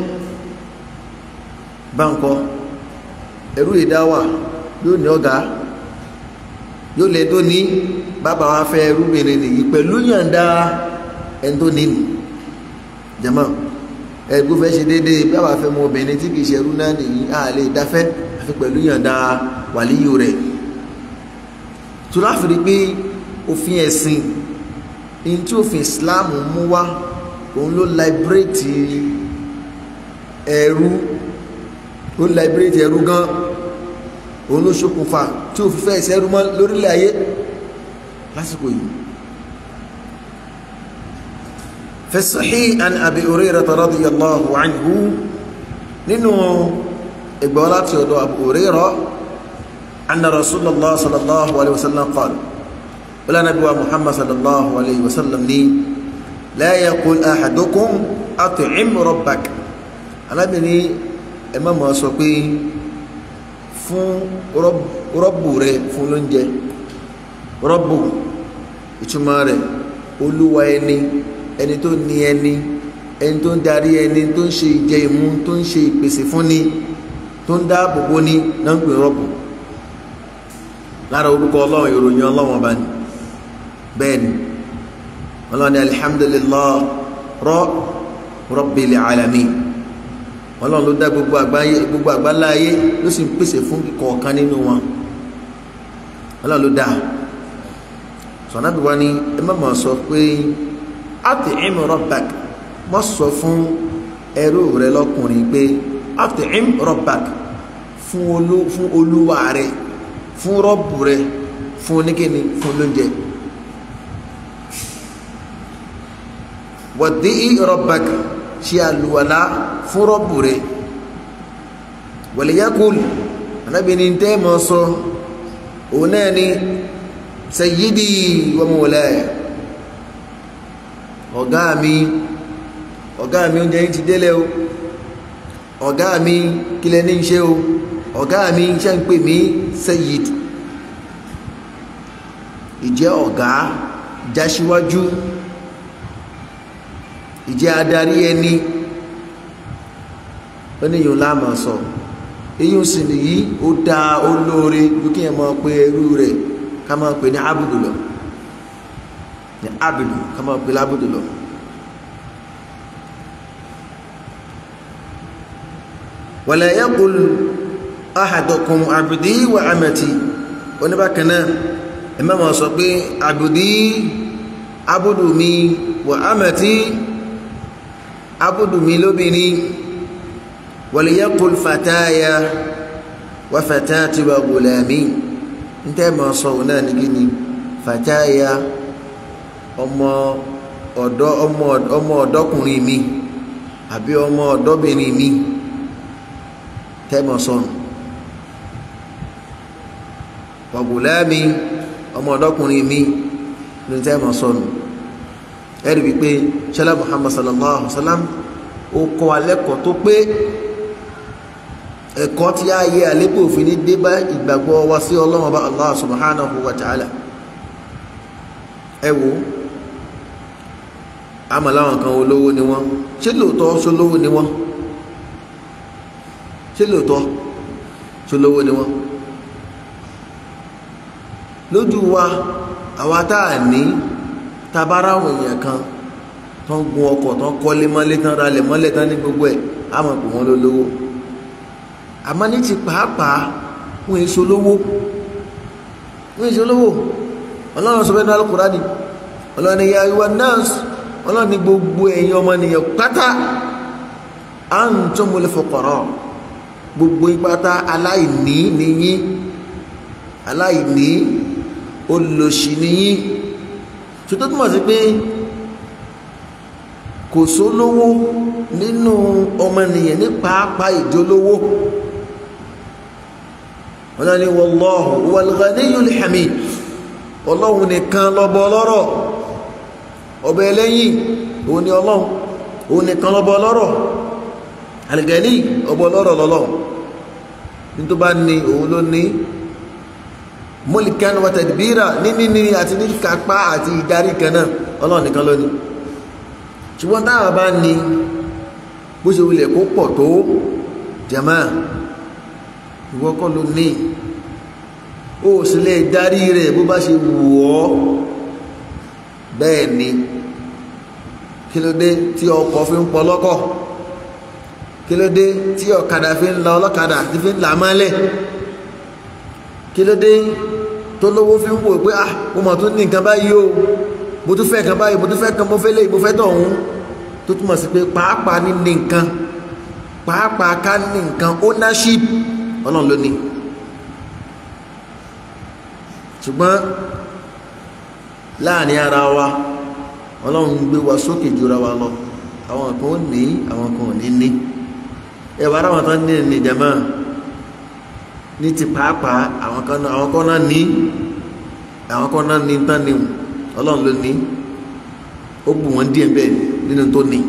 báńkọ́ ẹrú ìdáwà yóò ní ọ̀gá yóò lè tó ní bàbá wa fẹ́ ẹrúbìnrin nìyí pẹ̀lú yọ̀ǹda ẹni tó ní nì jẹ́mọ́ ẹgbẹ́ fẹ́ ṣe déédéé bàbá fẹ́ mọ obìnrin tí kìí ṣe ẹrú náà nìyí a lè dáfẹ́ àfi pẹ̀lú yọ̀ǹda wàlíyò rẹ̀ tó láfìrí pé òfin ẹ̀sìn ní tí òfin Islam mú wá òun ló liberate ẹrú ó liberate ẹrú gan òun ló ṣokùnfà tí òfin fẹ́ ìṣẹ́rú mọ́ lórílẹ̀ ayé lásìkò yìí في الصحيح عن أبي هريرة رضي الله عنه ننو إقبالات يدو أبو هريرة أن رسول الله صلى الله عليه وسلم قال ولا نبي محمد صلى الله عليه وسلم لي لا يقول أحدكم أطعم ربك أنا بني إمام أسوقي fún rọ́bù rẹ fún lóúnjẹ rọ́bù ìtumọ̀ rẹ̀ olúwa ẹni ẹni tó ní ẹni ẹni tó ń darí ẹni tó ń ṣe ìjẹ ìmú tó ń ṣe ìpèsè fún ni tó ń dáàbò bò ní náà ń pè rọ́bù lára orúkọ ọlọ́run ìròyìn ọlọ́run ọba ni bẹ́ẹ̀ ni ọlọ́run ni alihamdulilah rọ́ rabbil alamin ọlọ́run ló dá gbogbo àgbáyé gbogbo àgbáláyé ló sì ń pèsè fún kọ̀ọ̀kan nínú wọn ọlọ́run ló dá sọ̀nàbí wa ni ẹ má máa sọ pé at'im rabbak má sọ fún ẹrú rẹ lọ́kùnrin pé at'im rabbak fún olúwa rẹ fún rọ́bù rẹ fún oníkíni fún lóúnjẹ wadi'i rabbak ṣe àlùwàlá fún rọ́bù rẹ̀ wàlíyákùl anábìnrin tẹ́ mọ́ sọ òun náà ni sayyidi wa mawlaya ọ̀gá mi ọ̀gá mi oúnjẹ yìí ti délẹ̀ o ọ̀gá mi kílẹ̀ ní ṣe o ọ̀gá mi ṣe ń pè mí sayyid ìjẹ́ ọ̀gá jásíwájú ìjẹ́ adarí ẹni ó ní yòó láàmà sọ èyí sì nìyí ó dáa ó lóore ju kí ẹ máa pe ẹrú rẹ̀ ká máa pe ní abudu lọ ní abudu ká máa pe lábudu lọ. wala yaqul ahadukum abdi wa amati oníbàkan náà ẹ má máa sọ pé abdi abudu mi wa amati abudu mi lóbìnrin wàlíyàkùl fàtáyà wà fàtáàtì wà gùlàmí ntẹ́ mọ̀ sọ̀rọ̀ náà ní gíní fàtáyà ọmọ ọ̀dọ́ ọmọ ọ̀dọ́kùnrin mi àbí ọmọ ọ̀dọ́bìnrin mi tẹ́ mọ̀ sọ̀rọ̀ wà gùlàmí ọmọ ọ̀dọ́kùnrin mi ní tẹ́ mọ̀ sọ̀rọ̀ ẹ̀rí wípé ṣẹlẹ̀ Muhammad sallallahu alaihi wa sallam ó kọ́ alẹ́kọ̀ọ́ tó pé ẹ̀kọ́ tí a yẹ àlépò òfin ní dé bá ìgbàgbọ́ wa sí ọlọ́run bá Allah subhanahu wa ta'ala ẹ wo àmọ́ láwọn kan olówó ni wọ́n ṣé lóòótọ́ ṣolówó ni wọ́n ṣé lóòótọ́ ṣolówó ni wọ́n lójú wa àwa tá a ní tabara àwọn èèyàn kan tó ń gun ọkọ̀ tó ń kọ́lé mọ́lé tán ralẹ̀ mọ́lé tán ní gbogbo ẹ̀ á mọ̀ pé wọ́n ló lówó àmọ́ ní ti pàápàá wọ́n èso lówó wọ́n èso lówó ọlọ́run sọ fẹ́ ní Al-Qur'ani ọlọ́run ni ya ayyuhan nas ọlọ́run ní gbogbo ẹ̀yin ọmọnìyàn pátá antumul fuqara gbogbo ìpátá aláìní nìyí aláìní olòṣì nìyí tó tó túmọ̀ sí pé kò sólówó nínú ọmọnìyàn ní pàápàá ìjólówó ọlọ́ni wallahu wal ghaniyyul hamid ọlọ́run nìkan lọ́bọ ọlọ́rọ̀ ọba ẹlẹ́yìn òun ni ọlọ́run òun nìkan lọ́bọ ọlọ́rọ̀ al-ghani ọba ọlọ́rọ̀ lọ́lọ́run ní tó bá ní òun ló ní mulkan wa tadbira ní níní àti ní kápá àti ìdarí kan náà ọlọ́run nìkan ló ní ṣùgbọ́n táwa bá ní bó ṣe wulẹ̀ kó pọ̀ tó jama ìwọ kọ́ ló ní ó sì lè darí rẹ̀ bó bá ṣe wù ọ́ bẹ́ẹ̀ ni kí ló dé tí ọkọ̀ fi ń pọ̀ lọ́kọ̀ kí ló dé tí ọ̀kadà fi ń la ọlọ́kadà tí fi ń là mọ́lẹ̀ kí ló dé tó lówó fi ń wò pé ah mo mọ̀ tún ní nǹkan báyìí o mo tún fẹ́ kan báyìí mo tún fẹ́ kan mo fẹ́ lé mo fẹ́ tọ̀hún tó túmọ̀ sí pé pàápàá ní ní nǹkan pàápàá ká ní nǹkan ownership ọlọ́run ló ní ṣùgbọ́n láàrin ara wa ọlọ́run gbé wa sókè jura wa lọ àwọn kan ó ní àwọn kan ò ní ní ẹ̀wà ara wọn tán ní ní jama ní ti pàápàá àwọn kan náà ní àwọn kan náà ní tán ní ọlọ́run ló ní ó bù wọ́n díẹ̀ bẹ́ẹ̀ nínú tó ní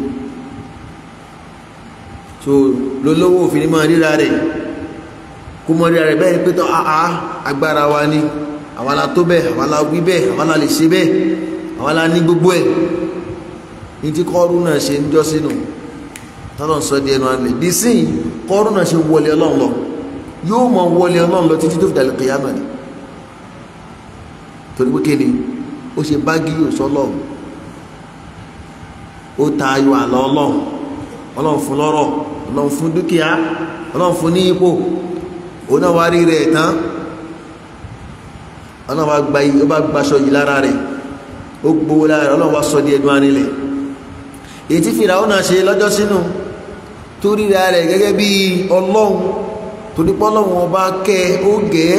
so lólówó òfin ní máa ríra rẹ̀ kó mọ́ ríra rẹ̀ bẹ́ẹ̀ pé tó àá agbára wa ni àwa la tó bẹ́ẹ̀ àwa la wí bẹ́ẹ̀ àwa la lè ṣe bẹ́ẹ̀ àwa la ní gbogbo ẹ̀ ní tí kọ́ọ̀rù náà ṣe ń jọ́ sínú tọ́lọ̀ ń sọ di ẹnu alẹ́ bí sí kọ́ọ̀rù náà ṣe wọlé ọlọ́run lọ yóò mọ wọlé ọlọ́run lọ títí tó fi dàlẹ́ kìyàmà ni torí pé kéde ó ṣe bági yóò sọ ọlọ́run ó ta ayọ̀ àlọ́ ọlọ́run ọlọ́run fún lọ́rọ̀ ọlọ́run fún dúkìá ọlọ́run fún ní ipò òun náà wá rí rẹ̀ tán ọlọ́run wá gba ó bá gbaṣọ yìí lára rẹ̀ ó gbowó lára rẹ̀ ọlọ́run wá sọ di ẹdun arinlẹ̀ èyí tí fìràwọ́n náà ṣe lọ́jọ́ sínú tó ríra rẹ̀ gẹ́gẹ́ bí ọlọ́run torí pé ọlọ́run ọba kẹ́ ó gẹ́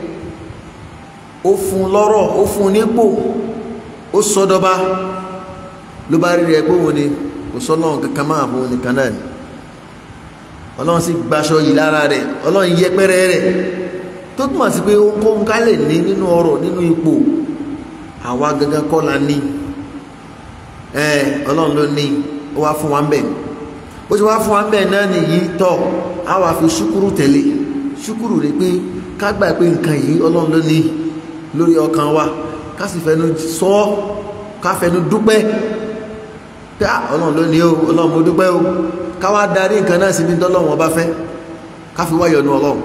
ó fún lọ́rọ̀ ó fún nípò ó sọdọba ló bá rí rẹ̀ pé òun ni kò sọ́lọ́run kankan máa fún nìkan náà ni ọlọ́run sì gbaṣọ yìí lára rẹ̀ ọlọ́run yẹpẹrẹ rẹ̀ tó túmọ̀ sí pé ohunkóhun ká lè ní nínú ọrọ̀ nínú ipò àwa gangan kọ́ la ní ẹ ọlọ́run ló ní ó wá fún wa ń bẹ̀ ó ti wá fún wa ń bẹ̀ náà nìyí tọ́ a wá fi ṣúkúrú tẹ̀lé ṣúkúrú rẹ̀ pé ká gbà pé nǹkan yìí ọlọ́run ló ní lórí ọkàn wa ká sì fẹnu sọ ká fẹnu dúpẹ́ pé ọlọ́run ló ní o ọlọ́run mo dúpẹ́ o ká wá darí nǹkan náà síbi tọ́lọ́run ọba fẹ́ ká fi wá yọ́nú ọlọ́run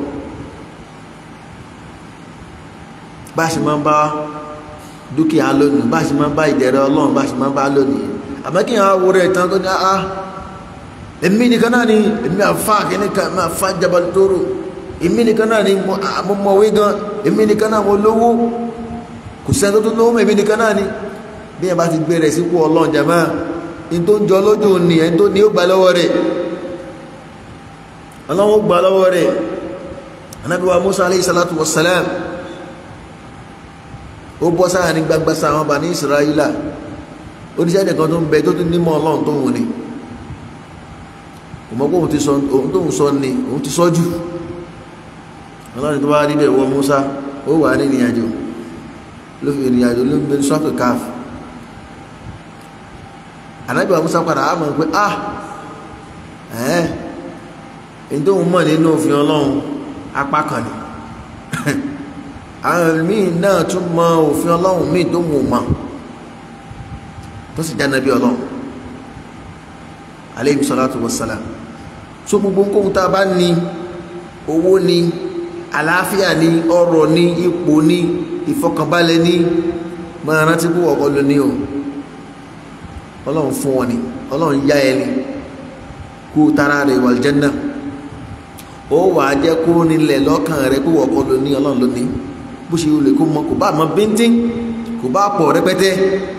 bá a ṣe máa ń bá dúkìá lónìí bá a ṣe máa ń bá ìdẹ̀rẹ̀ ọlọ́run bá a ṣe máa ń bá lónìí àmọ́ kí àwọn awúrẹ́ ìtàn tó ní àá èmi nìkan náà ni èmi àfa kìíní kan èmi àfa Jabal Toro èmi nìkan náà ni mo mọ̀wé gan èmi nìkan náà mo lówó kò sẹ́ni tó tó lówó èmi nìkan náà ni bí ẹ bá ti gbé rẹ̀ sípò ọlọ́run jàmáà ní tó ń jọ lójú ní ẹni tó ní ó gbà lọ́wọ́ rẹ̀ ọlọ́run ó gbà lọ́wọ́ rẹ̀ Ànábì wa Musa alayhi salatu wa salam ó bọ́ sáà ní gbagba sáà wọn bá ní Israẹla oníṣẹ́ nìkan tó ń bẹ tó tún nímọ̀ ọlọ́run tó wù ní òmọ́gbọ́ òun ti sọ òun tó ń sọ ní òun ti sọ́jú ọlọ́run tó bá rí bẹ̀ wọ Musa ó wà ní ìrìnàjò ló fi ìrìnàjò ló ń bẹ sọ́ọ̀kì káàfù ànábì wa Musa padà á mọ̀ pé ah ẹ̀ ẹ̀ tó ń mọ̀ nínú òfin ọlọ́run apá kan ni àwọn míì náà tún mọ òfin ọlọ́run míì tó mú mọ́ tó sì dáná bí ọlọ́run aleyhi salatu wa salam so gbogbo nǹkan tá a bá ní owó ní àlàáfíà ní ọrọ̀ ní ipò ní ìfọkànbalẹ̀ ní máa rántí kó ọkọ lóní o ọlọ́run fún wọn ni ọlọ́run yá ẹni kú tara rẹ̀ wà jẹ́nà ó wà á jẹ́ kó nílẹ̀ lọ́kàn rẹ̀ kó wọ́kọ́ ló ní ọlọ́run ló ní bó ṣe olè kó mọ kò bá mọ bíntín kò bá pọ̀ rẹpẹtẹ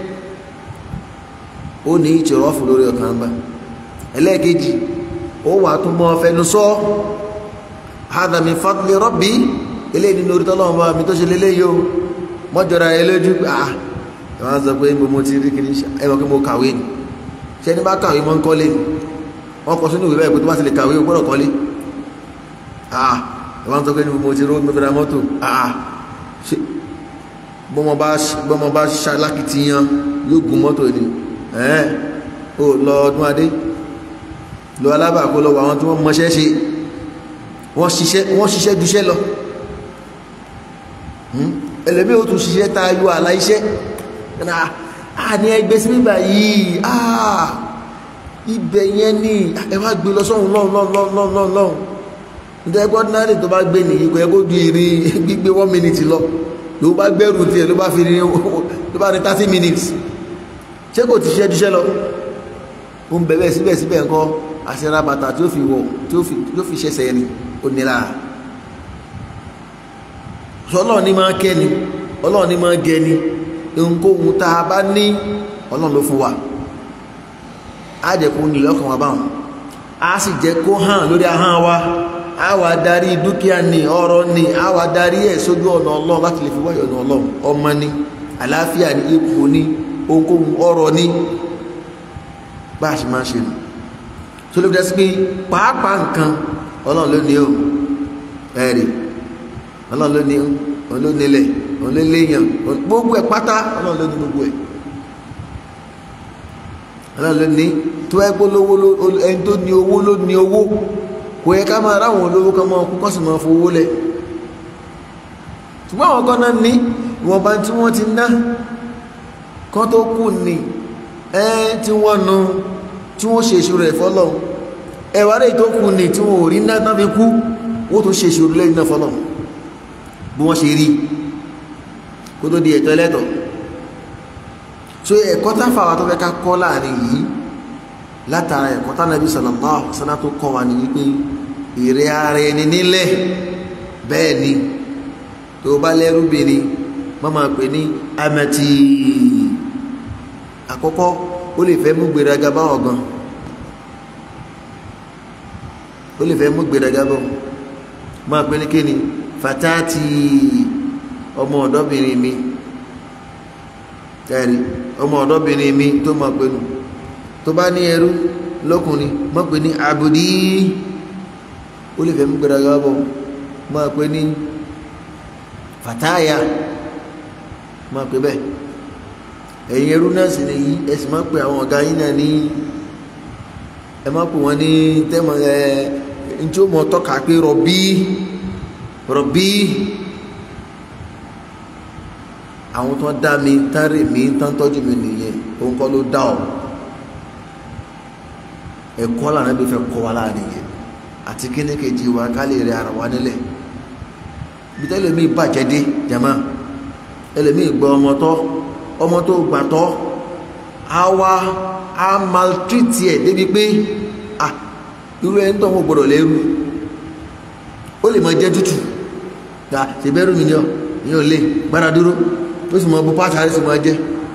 ó ní ìtìrọ́fù lórí ọkàn bá ẹlẹ́ẹ̀kejì ó wà tún mọ́ fẹnu sọ hadha min fadli rabbi eléyìí nínú orí tọ́lọ́wọ́n bá mi tó ṣe lélẹ́yìí o mọ́jọ́ra ẹ lójú pé ah ẹ máa ń sọ pé mo ti rí kiri ẹ mọ̀ pé mo kàwé ni ṣé ní bá kàwé mọ́ ń kọ́lé ni wọ́n kọ sínú ìwé báyìí pé tó bá ti lè kàwé o gbọ́dọ̀ kọ́lé ah ẹ máa ń sọ pé mo ti rí mo fi ra mọ́tò ah ṣe bọ́mọ bá ṣalákìtìyàn yóò gun mọ́tò ni ẹ̀ ó lọ ọdún adé lọ alábàákó lọ wà àwọn tí wọ́n mọṣẹ́ ṣe wọ́n ṣiṣẹ́ wọ́n ṣiṣẹ́ duṣẹ́ lọ ẹlẹ́mí ó tún ṣiṣẹ́ tá a yọ àlà iṣẹ́ à ní ẹgbẹ́ sí bíbà yìí àà ibẹ̀ yẹn ní ẹ wá gbé lọ sọ́hun lọ́hun lọ́hun lọ́hun lọ́hun lọ́hun nítorí pé ordinary tó bá gbé nìyí kò yẹ kó ju ìrìn gbígbé one minute lọ ló bá gbẹ́rù tiẹ̀ ló bá fi ní ló bá ní thirty minutes ṣé kò ti ṣiṣẹ́ duṣẹ́ lọ ó ń bẹ̀bẹ̀ síbẹ̀síbẹ̀ nǹkan àṣẹra bàtà tí ó fi wọ̀ tí ó fi ṣẹ̀ṣẹ̀ ẹni ó nira ọlọ́run ní máa kẹ́ni ọlọ́run ní máa gẹni ohunkóhun tá a bá ní ọlọ́run ló fún wa á jẹ́ kó nílẹ̀ ọkàn wa báwọn á sì jẹ́ kó hàn lórí ahọ́n wa á wà darí dúkìá ní ọrọ̀ ní á wà darí ẹ̀ sójú ọ̀nà ọlọ́run láti lè fi wáyọ̀ ọ̀nà ọlọ́run ọmọ ní àlàáfíà ní ipò ní ohunkóhun ọrọ̀ ní bá a ṣe máa ṣe nù tó lè fi dẹ́sí pé pàápàá nǹkan ọlọ́run ló ní o ẹ̀rì ọlọ́run ló ní olónílẹ̀ olóléyàn gbogbo ẹ̀ pátá ọlọ́run ló ní gbogbo ẹ̀ ọlọ́run ló ní tó ẹ pé olówó ẹni tó ní owó ló ní owó kò yẹ ká máa ráwọn olówó kan máa kú kọ́ sì máa fowó lẹ̀ ṣùgbọ́n àwọn kan náà ní ìwọ̀nba tí wọ́n ti ná kan tó kù ní ẹ tí wọ́n nu tí wọ́n ṣe ìṣòro ẹ̀ fọ́lọ́run ẹ̀wà rẹ̀ tó kù ní tí wọ́n ò rí náà tán fi kú wọ́n tó ṣe ìṣòro lẹ́yìn náà fọ́lọ́run bí wọ́n ṣe rí kó tó di ẹ̀tọ́ ẹlẹ́tọ̀ so ẹ̀kọ́ táfàwà tó fẹ́ ká kọ́ láàrin yìí látara ẹ̀kọ́ tánàbí sallallahu alaihi wasallam tó kọ́ wa ní wípé èrè ara ẹni nílẹ̀ bẹ́ẹ̀ ni tó bá lẹ́rúbìnrin wọ́n máa pè ní amẹ́tì àkọ́kọ́ ó lè fẹ́ mú gbéraga bá ọ̀gán ó lè fẹ́ mú gbéraga bá máa pè ní kíni fatati ọmọ ọ̀dọ́bìnrin mi ẹ̀rí ọmọ ọ̀dọ́bìnrin mi tó máa pẹ̀lú tó bá ní ẹrú lọ́kùnrin máa pè ní abudi ó lè fẹ́ mú gbẹ̀rẹ̀ bọ̀ máa pè ní fataya máa pè bẹ́ẹ̀ ẹ̀yin ẹrú náà sì nìyí ẹ sì máa pè àwọn ọ̀gá yín náà ní ẹ máa pè wọ́n ní tẹ́mọ̀ ẹ̀ ntí ó mọ̀ tọ́ka pé rọ̀bí rọ̀bí àwọn tó dá mi tán rè mí tán tọ́jú mi nìyẹn òun kọ́ ló dá ọ ẹ̀kọ́ lànà bí fẹ́ kọ́ wa láàrin yẹn àti kíní kejì wa ká lè rẹ ara wa nílẹ̀ bí tẹ́lẹ̀ mi bàjẹ́ dé jama ẹlẹ́mi gbọ́ ọmọ tọ́ ọmọ tó gbà tọ́ á wá á maltreat ẹ̀ débi pé ah irú ẹni tó ń gbọdọ̀ lẹ́rú ó lè máa jẹ́ tútù ta ṣe bẹ́rù mi ni ọ ní ò lè gbára dúró ó sì máa bu pàṣẹ àrẹ sì máa jẹ́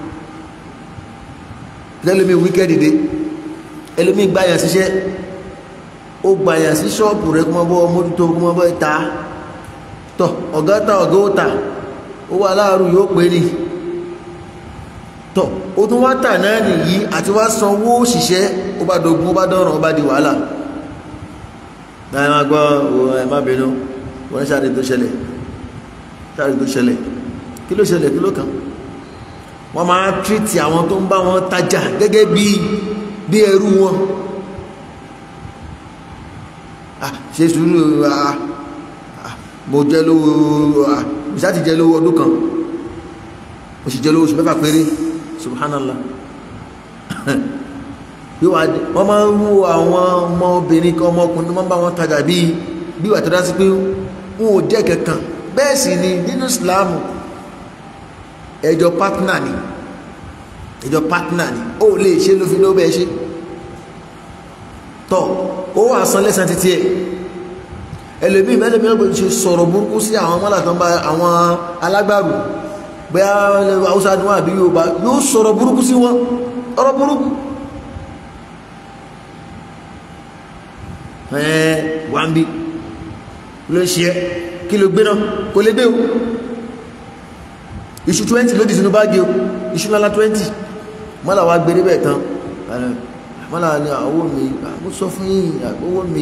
lẹ́lómi wíkẹ́ẹ̀dì dé ẹlòmí gbáyàn síṣẹ́ ó gbáyàn sí ṣọ́ọ̀pù rẹ̀ kúmọ́ bọ́ mójútó kúmọ́ bọ́ ìta tọ̀ ọ̀gá ta ọ̀gá ó ta ó wà láàrú yóò pé ní tọ̀ ó tún wá tà náà nìyí àti wá sanwó òṣìṣẹ́ ó bá dogun ó bá dọ̀ràn ó bá di wàhálà náà má gbọ́ ẹ má bínú wọ́n ṣáàdì tó ṣẹlẹ̀ ṣáàdì tó ṣẹlẹ̀ kí ló ṣẹlẹ̀ kí ló kàn wọ́n máa tírìtì àwọn tó ń bá wọn tajà gẹ́gẹ́ bí bí ẹrú wọn ah ṣe sùúrù ah mo jẹ́ lówó ah mo ṣáà ti jẹ́ lówó ọdún kan mo sì jẹ́ lówó oṣù mẹ́fà péré subhanallah bí wàá dé wọ́n máa ń wo àwọn ọmọbìnrin kan ọmọkùnrin wọ́n bá wọn tajà bíi bí wàá tọ́já sí pé wọn ò jẹ́ kankan bẹ́ẹ̀ sì ni nínú ìsìláàmù ẹjọ́ pátánà ni ìjọ partner ni ó lè ṣe ló fi ló bẹ́ẹ̀ ṣe tọ́ ó wà san lẹ́sàn títí ẹ̀ ẹlòmíì mẹ́lẹ̀mí ọgbọ̀n ṣe sọ̀rọ̀ burúkú sí àwọn mọ́là tó ń bá àwọn alágbàrù bẹ́ẹ̀ haúsá ni wọ́n àbí Yorùbá yóò sọ̀rọ̀ burúkú sí wọn ọ̀rọ̀ burúkú ẹ̀ẹ́ wà ń bí ló ń ṣe ẹ́ kí ló gbé náà kò lè gbé o iṣu 20 ló dì sínú báàgì o iṣu lálá 20 mọ́là wa gbé débẹ̀ tán mọ́là ni owó mi mo sọ fún yín owó mi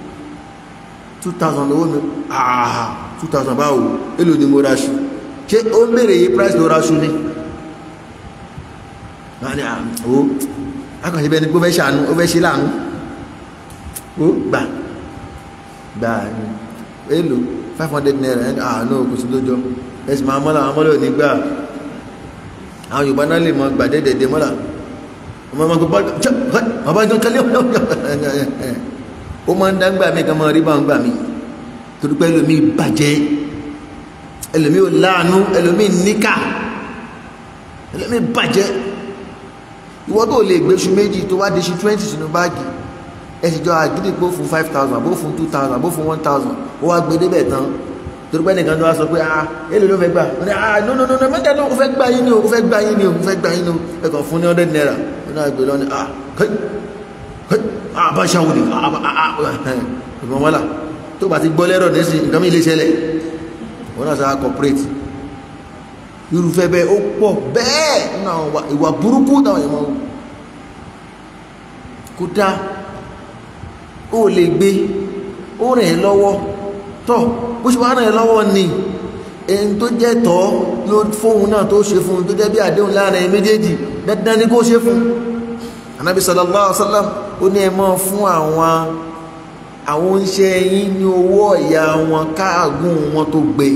2000 owó mi àà 2000 báwo èlò ni mo raṣu ṣé ó ń bèèrè yí price ló raṣu ni wọ́n ni àwọ̀ akọ̀ṣe bẹ́ẹ̀ ni pé ó fẹ́ ṣàánú ó fẹ́ ṣe láàánú ó gbà gbà ní èlò 500 naira àánú kò sí lójọ́ ẹ̀sìn máa mọ́lá àwọn mọ́lá ò ní gbà àwọn Yorùbá náà lè mọ gbàdédèdè mọ́lá ọmọ ọmọ gbọ́ ọba ìjọ kálí ó máa ń dá gbà mí kan máa rí bá ń gbà mí torí pé ẹlòmíì bàjẹ́ ẹlòmíì ò láàánú ẹlòmíì níkà ẹlòmíì bàjẹ́ ìwọ tó lè gbéṣu méjì tó wá déṣu twenty sínú báàgì ẹ sì jọ àgídì pé ó fún five thousand bó fún two thousand bó fún one thousand ó wá gbé débẹ̀ tán torí pé nìkan tó wá sọ pé ah èlò ló fẹ́ gbà ó ní ah no no no no mẹ́ta ló fẹ́ gbà yín ni o fẹ́ gbà yín ni o fẹ́ gbà yín ni o ẹ kàn fún ní hundred naira ó náà gbé lọ́ni ah kẹ́ kẹ́ ah bá ṣàwò ni ah ah ah ìgbọ̀n wọ́lá tó bá ti gbọ́ lẹ́rọ̀ nísìn nǹkan mi lè ṣẹlẹ̀ wọ́n náà sáà corporate irúfẹ́ bẹ́ẹ̀ ó pọ̀ bẹ́ẹ̀ nínú àwọn ìwà burúkú táwọn èèyàn máa kó dá ó lè gbé ó rìn ẹ́ lọ́wọ́ tọ́ bó ṣe wá rìn ẹ́ lọ́wọ́ ni ẹni tó jẹ́ tọ́ ló fóun náà tó ṣe fún un tó jẹ́ bí àdéhùn láàrin ẹ̀ méjèèjì dandan ni kó ṣe fún anabi sallallahu alaihi wasallam ó ní ẹ mọ́ fún àwọn àwọn oúnṣẹ́ yín ní owó ọ̀yà wọn káàgùn wọn tó gbé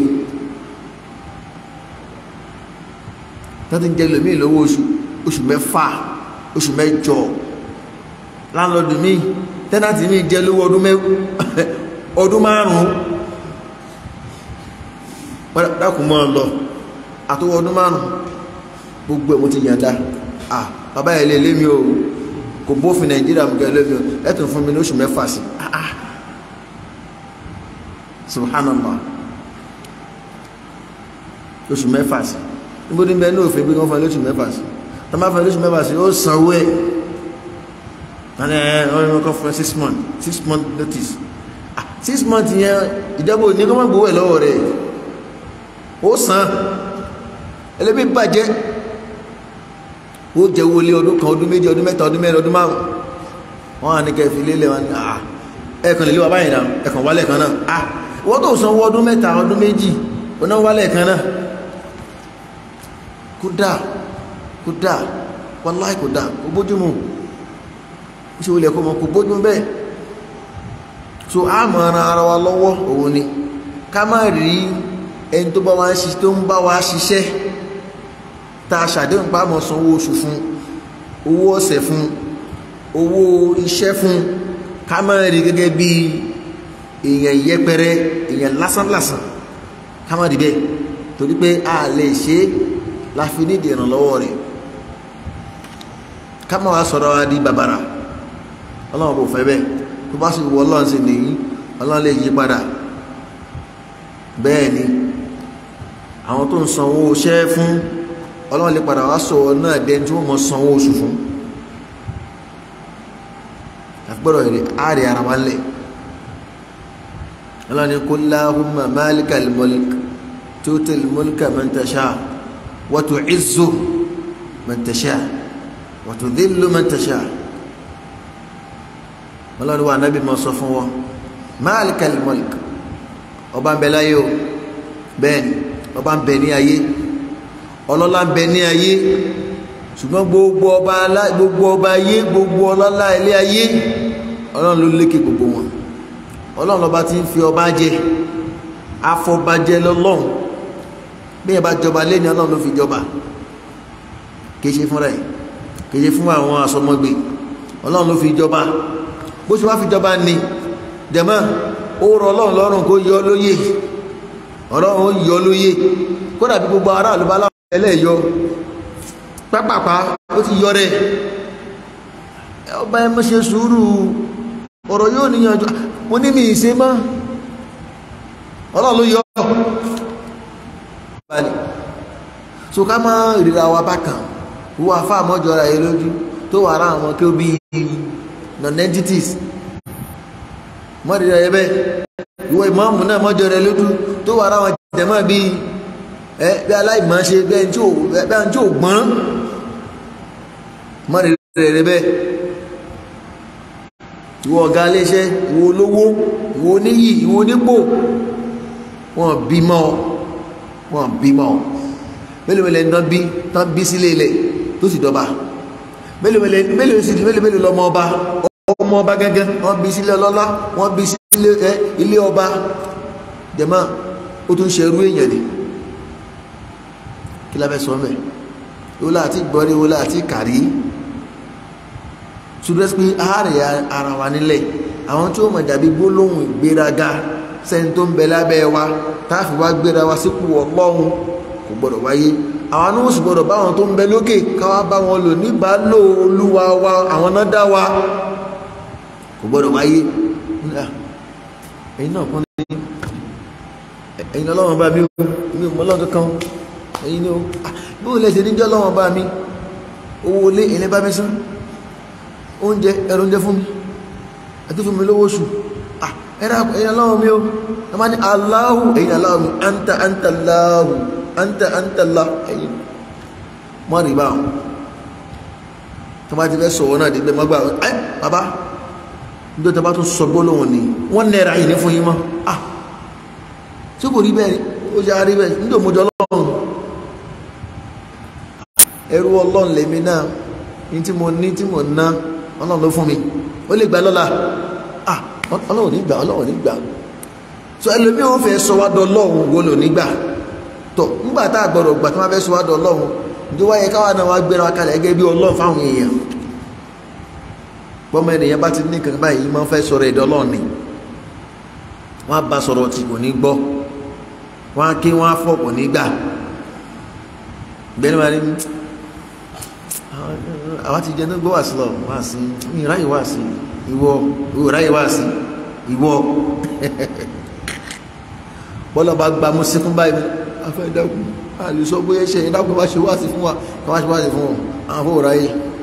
tọ́tí ń jẹ́ lómi lówó oṣù oṣù mẹ́fà oṣù mẹ́jọ láńlọ́dù mi tẹ́nàtì mi jẹ́ lówó ọdún márùn-ún dákùn mọ́ lọ àtọwọ́ ọdún márùn-ún gbogbo ẹ̀ mo ti yànda ah bàbá ẹ̀ lè lé mi o kò bófin nàìjíríà mú gẹ́lẹ́ mi o ẹ̀tùn fún mi ní oṣù mẹ́fà sí ah subhanallah oṣù mẹ́fà sí níbo ní bẹ́ẹ̀ ní òfin bí wọ́n fún ẹ lóṣù mẹ́fà sí tó máa fún ẹ lóṣù mẹ́fà sí ó sanwó ẹ̀ wọ́n ẹ̀ wọ́n ní kọ́ fún ẹ six months six month notice ah six months yẹn ìjọba ò ní kọ́ máa gbowó ẹ̀ lọ́wọ́ rẹ̀ ó san ẹlẹ́bí bàjẹ́ ó jẹ́ owó lé ọdún kan ọdún méjì ọdún mẹ́ta ọdún mẹ́rin ọdún márùn wọ́n á ní kẹ́ fi lélẹ̀ wọn ni ah ẹ̀kan lè lé wa báyìí náà ẹ̀kan wálẹ̀ kan náà ah wọ́n tó sanwó ọdún mẹ́ta ọdún méjì ọdún wálẹ̀ kan náà kódà kódà wàláì kódà kò bójúmu ṣe olè kó mọ kò bójúmu bẹ́ẹ̀ so a mọ̀ ara ara wa lọ́wọ́ òun ni ká má rí ẹni tó bá wa ṣiṣẹ́ tó ń bá wa ṣiṣẹ́ tá a ṣàdéhùn pa mọ̀ sanwó oṣù fún owó ọ̀sẹ̀ fún owó iṣẹ́ fún ká má rí gẹ́gẹ́ bí èèyàn yẹpẹrẹ èèyàn lásánlásán ká má rí bẹ́ẹ̀ torí pé a lè ṣe é la fi ní ìdí ìrànlọ́wọ́ rẹ̀ ká má wá sọ̀rọ̀ wa di bàbàrà ọlọ́run kò fẹ́ bẹ́ẹ̀ tó bá sì wọ ọlọ́run sí nìyí ọlọ́run lè yí padà bẹ́ẹ̀ ni àwọn tó ń sanwó iṣẹ́ fún ọlọ́run lè padà wá sọ náà dẹni tí wọ́n mọ sanwó oṣù fún àgbọ̀dọ̀ èrè àárẹ̀ ara wa lẹ̀ ọlọ́run ní kul lahumma malikal mulk tutil mulka man tasha wa tu'izzu man tasha wa tudhillu man tasha ọlọ́run wa anábì mọ́ sọ fún wọn malikal mulk ọba ń bẹ láyé o bẹ́ẹ̀ ni ọba ń bẹ ní ayé ọlọ́lá ń bẹ ní ayé ṣùgbọ́n gbogbo ọba alá gbogbo ọba ayé gbogbo ọlọ́lá ilé ayé ọlọ́run ló lékè gbogbo wọn ọlọ́run lọ́ba tí ń fi ọba jẹ afọbajẹ lọ́lọ́run bí ẹ bá jọba lé ní ọlọ́run ló fi jọba kìí ṣe fúnra ẹ̀ kìí ṣe fún àwọn asọmọgbè ọlọ́run ló fi jọba bó ṣe wá fi jọba ni jẹ̀mọ́ ó rọ ọlọ́run lọ́rùn kó yọ lóyè ọlọ́run ó yọ lóyè kódà bí gbogbo aráàlú bá láwọn ẹlẹ́yọ pápápá ó ti yọ rẹ̀ ọba ẹ mọ́ ṣe sùúrù ọ̀rọ̀ yóò níyànjú mo ní mi ìṣe mọ́ ọlọ́run ló yọ balẹ̀ so ká má ìrira wa bákan wọ́n afá àmọ́jọra yìí lójú tó wà ara àwọn kí ó bí non-entities mọ́rìnrìn ẹ̀ bẹ́ẹ̀ ìwọ ìmọ̀ọ́mù náà mọ́jọ rẹ lójú tó wà ara àwọn jẹ̀mọ́ bíi ẹ bí aláìmọ̀ ṣe bẹ́ẹ̀ tí ò gbọ́n mọ́rìnrìn rẹ bẹ́ẹ̀ ìwọ ọ̀gá iléeṣẹ́ ìwọ olówó ìwọ oníyì ìwọ onípò wọn bímọ wọn bímọ mélòó mélòó ní tán bí tán bí sílé ilẹ̀ tó sì dọba mélòó mélòó mélòó sì mélòó mélòó lọmọ ọba ọmọ ọba gẹ́gẹ́ wọ́n bí sílé ọlọ́lá wọ́n bí sílé ẹ ilé ọba jẹ̀mọ́ ó tún ṣe irú èèyàn ni kí la fẹ́ sọ mẹ́ ìwọ láti gbọ́rí ìwọ láti kàrí ṣùgbọ́n pé àárẹ̀ ara wa nílẹ̀ àwọn tí ó mọ̀ dàbí gbólóhùn ìgbéraga sẹ́ni tó ń bẹ lábẹ́ wa táàfì wá gbéra wa sípò ọlọ́run kò gbọ́dọ̀ wáyé àwọn náà sì gbọ́dọ̀ bá àwọn tó ń bẹ lókè káwá bá wọn lò níbàálò olúwa wa àwọn náà dá wa kò gbọ́dọ̀ wáyé ẹ̀yin náà kún ní ẹ̀yin ọlọ́run bá mi mi ò mọ ọlọ́run kankan ẹ̀yin ní o bí o lè ṣe níjọ́ ọlọ́run bá mi owó ilé ilẹ̀ bá mi sán oúnjẹ ẹ̀rọ oúnjẹ fún mi àti fún mi lówó oṣù ẹ̀yin ọlọ́run mi o ẹ máa ní aláhù ẹ̀yin aláhù mi anta anta láhù anta anta lá ẹ̀yin mọ́ rí báwọn tó bá ti fẹ́ sọ̀wọ́ náà dé gbẹ́mọ́gbà ẹ́ bàbá nítorí tó bá tún sọ gbólóhùn ni wọ́n nẹ́ra yìí ní fún yín mọ́ ah tí kò rí bẹ́ẹ̀ ó ṣe àrí bẹ́ẹ̀ nítorí mo jọ ọlọ́run ẹrú ọlọ́run lèmi náà ní tí mo ní tí mo ná ọlọ́run ló fún mi ó lè gbà lọ́la ah ọlọ́run nígbà ọlọ́run nígbà so ẹlòmíì ó fẹ́ sọ wá dọ ọlọ́run wo lò nígbà tó nígbà tá a gbọ́dọ̀ gbà tó máa fẹ́ sọ wá dọ ọlọ́run ní wáyé káwa náà wá gbéra wa kalẹ̀ gẹ́gẹ́ bí ọlọ́run fáwọn èèyàn bọ́mọ ènìyàn bá ti ní kankan báyìí máa ń fẹ́ sọ̀rọ̀ ẹ̀dọ́ ọlọ́run ni wọ́n á bá sọ̀rọ̀ tí kò ní gbọ́ wọ́n á ké wọ́n á fọ̀ kò ní gbà gbẹ́ni wàá ní àwọn ti jẹ́ ní gbọ́ wá sí lọ wá sí mi ráyè wá sí ìwọ ìwọ ráyè wá sí ìwọ bọ́lá bá gba mú síkún báyìí afẹ́ dákun àlùsọ bóyá ṣe ìdákun bá ṣe wá sí fún wa ká wá ṣe wá sí fún wọn àwọn fún ráyè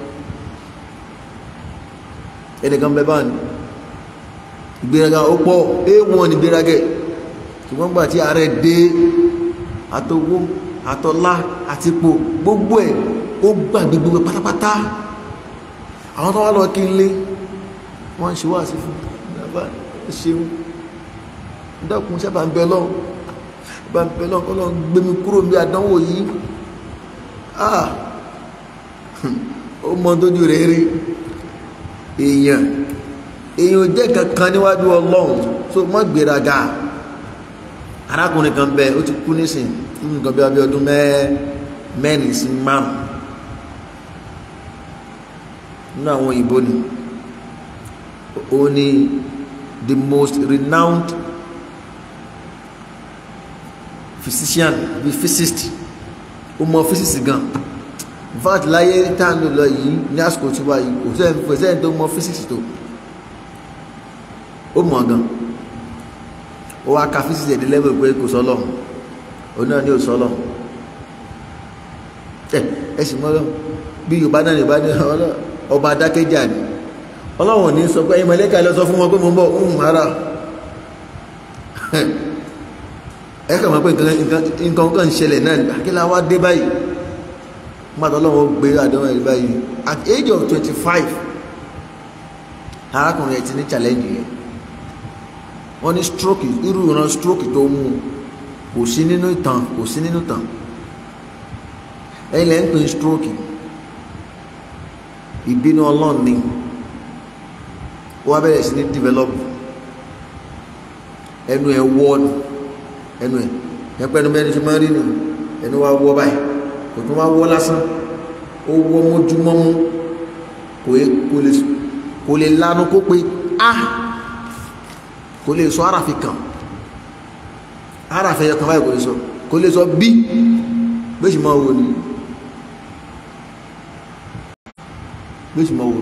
ẹnìkan bẹ báyìí ìgbéraga ó pọ̀ éèwọ̀n ní ìgbéragẹ̀ ṣùgbọ́n gbà tí ààrẹ dé àtọwó àtọlá àtipò gbogbo ẹ̀ ó gbàgbé gbogbo pátápátá àwọn tó wá lọ kí n lé wọ́n ń ṣe wá sí fún bàbá ṣeun dákun sábà ń bẹ lọ́wọ́ bá ń bẹ lọ́wọ́ kọ́ lọ́wọ́ gbé mi kúrò ní àdánwò yìí ah ó mọ tójú rẹ̀ rí èèyàn èèyàn jẹ́ kankan níwájú ọlọ́run tó mọ́ gbéraga arákùnrin kan bẹ ó ti kú nísìn fún nǹkan bí abẹ́ ọdún mẹ́rin sí márùn nínú àwọn òyìnbó ni ó ní the most renowned physician bí physicist ó mọ physicist gan in fact láyé tá à ń lò lọ yìí ní àsìkò tí wáyé kò sẹ́ni kò sẹ́ni tó mọ physics tó ó mọ̀ gan ó wá ka physics ẹ̀dí lẹ́wọ̀ pé kò sọ́lọ̀ òun náà ní ò sọ́lọ̀ ẹ ẹ sì mọ́ lọ bí yorùbá náà yorùbá ní ọba adákẹ́jà ni ọlọ́run ní sọ pé ẹ̀yin mọ̀lẹ́kà lọ sọ fún wọn pé mo ń bọ̀ ń ara ẹ kàn máa pé nǹkan kan ń ṣẹlẹ̀ náà kí la wá dé báyìí mọ́tò ọlọ́run gbé àdéhùn ẹ̀rí báyìí at age of twenty five arákùnrin ẹ̀ ti ní challenge yẹn wọ́n ní stroke irú ìran stroke tó mú kò sí nínú ìtàn kò sí nínú ìtàn ẹ̀yin lẹ́yìn pé stroke ìbínú ọlọ́run ni ó wá bẹ̀rẹ̀ sí ní develop ẹnu ẹ̀ wọ́ ẹnu ẹ̀ ẹ̀ pẹ́ẹ́nu bẹ́ẹ̀ ni ṣe máa ń rí nù ẹnu wa wọ́ báyìí kò tún wá wọ́ lásán ó wọ́ mójúmọ́mú kò lè lanu kó pe a kò lè sọ ara fi kàn ara fẹ́ yọkan báyìí kò lè sọ kò lè sọ bí bẹ́sì máa wò ní bí ó sì mọ̀ wò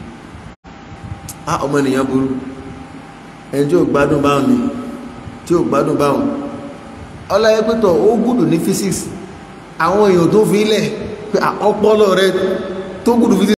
á ọmọ ènìyàn burú ẹni tí ò gbádùn báwọn ni tí ò gbádùn báwọn ọláyé pẹ́tọ̀ ó gùdù ní physics àwọn èèyàn tó fi lẹ̀ pé ọpọlọ rẹ tó gùdù physics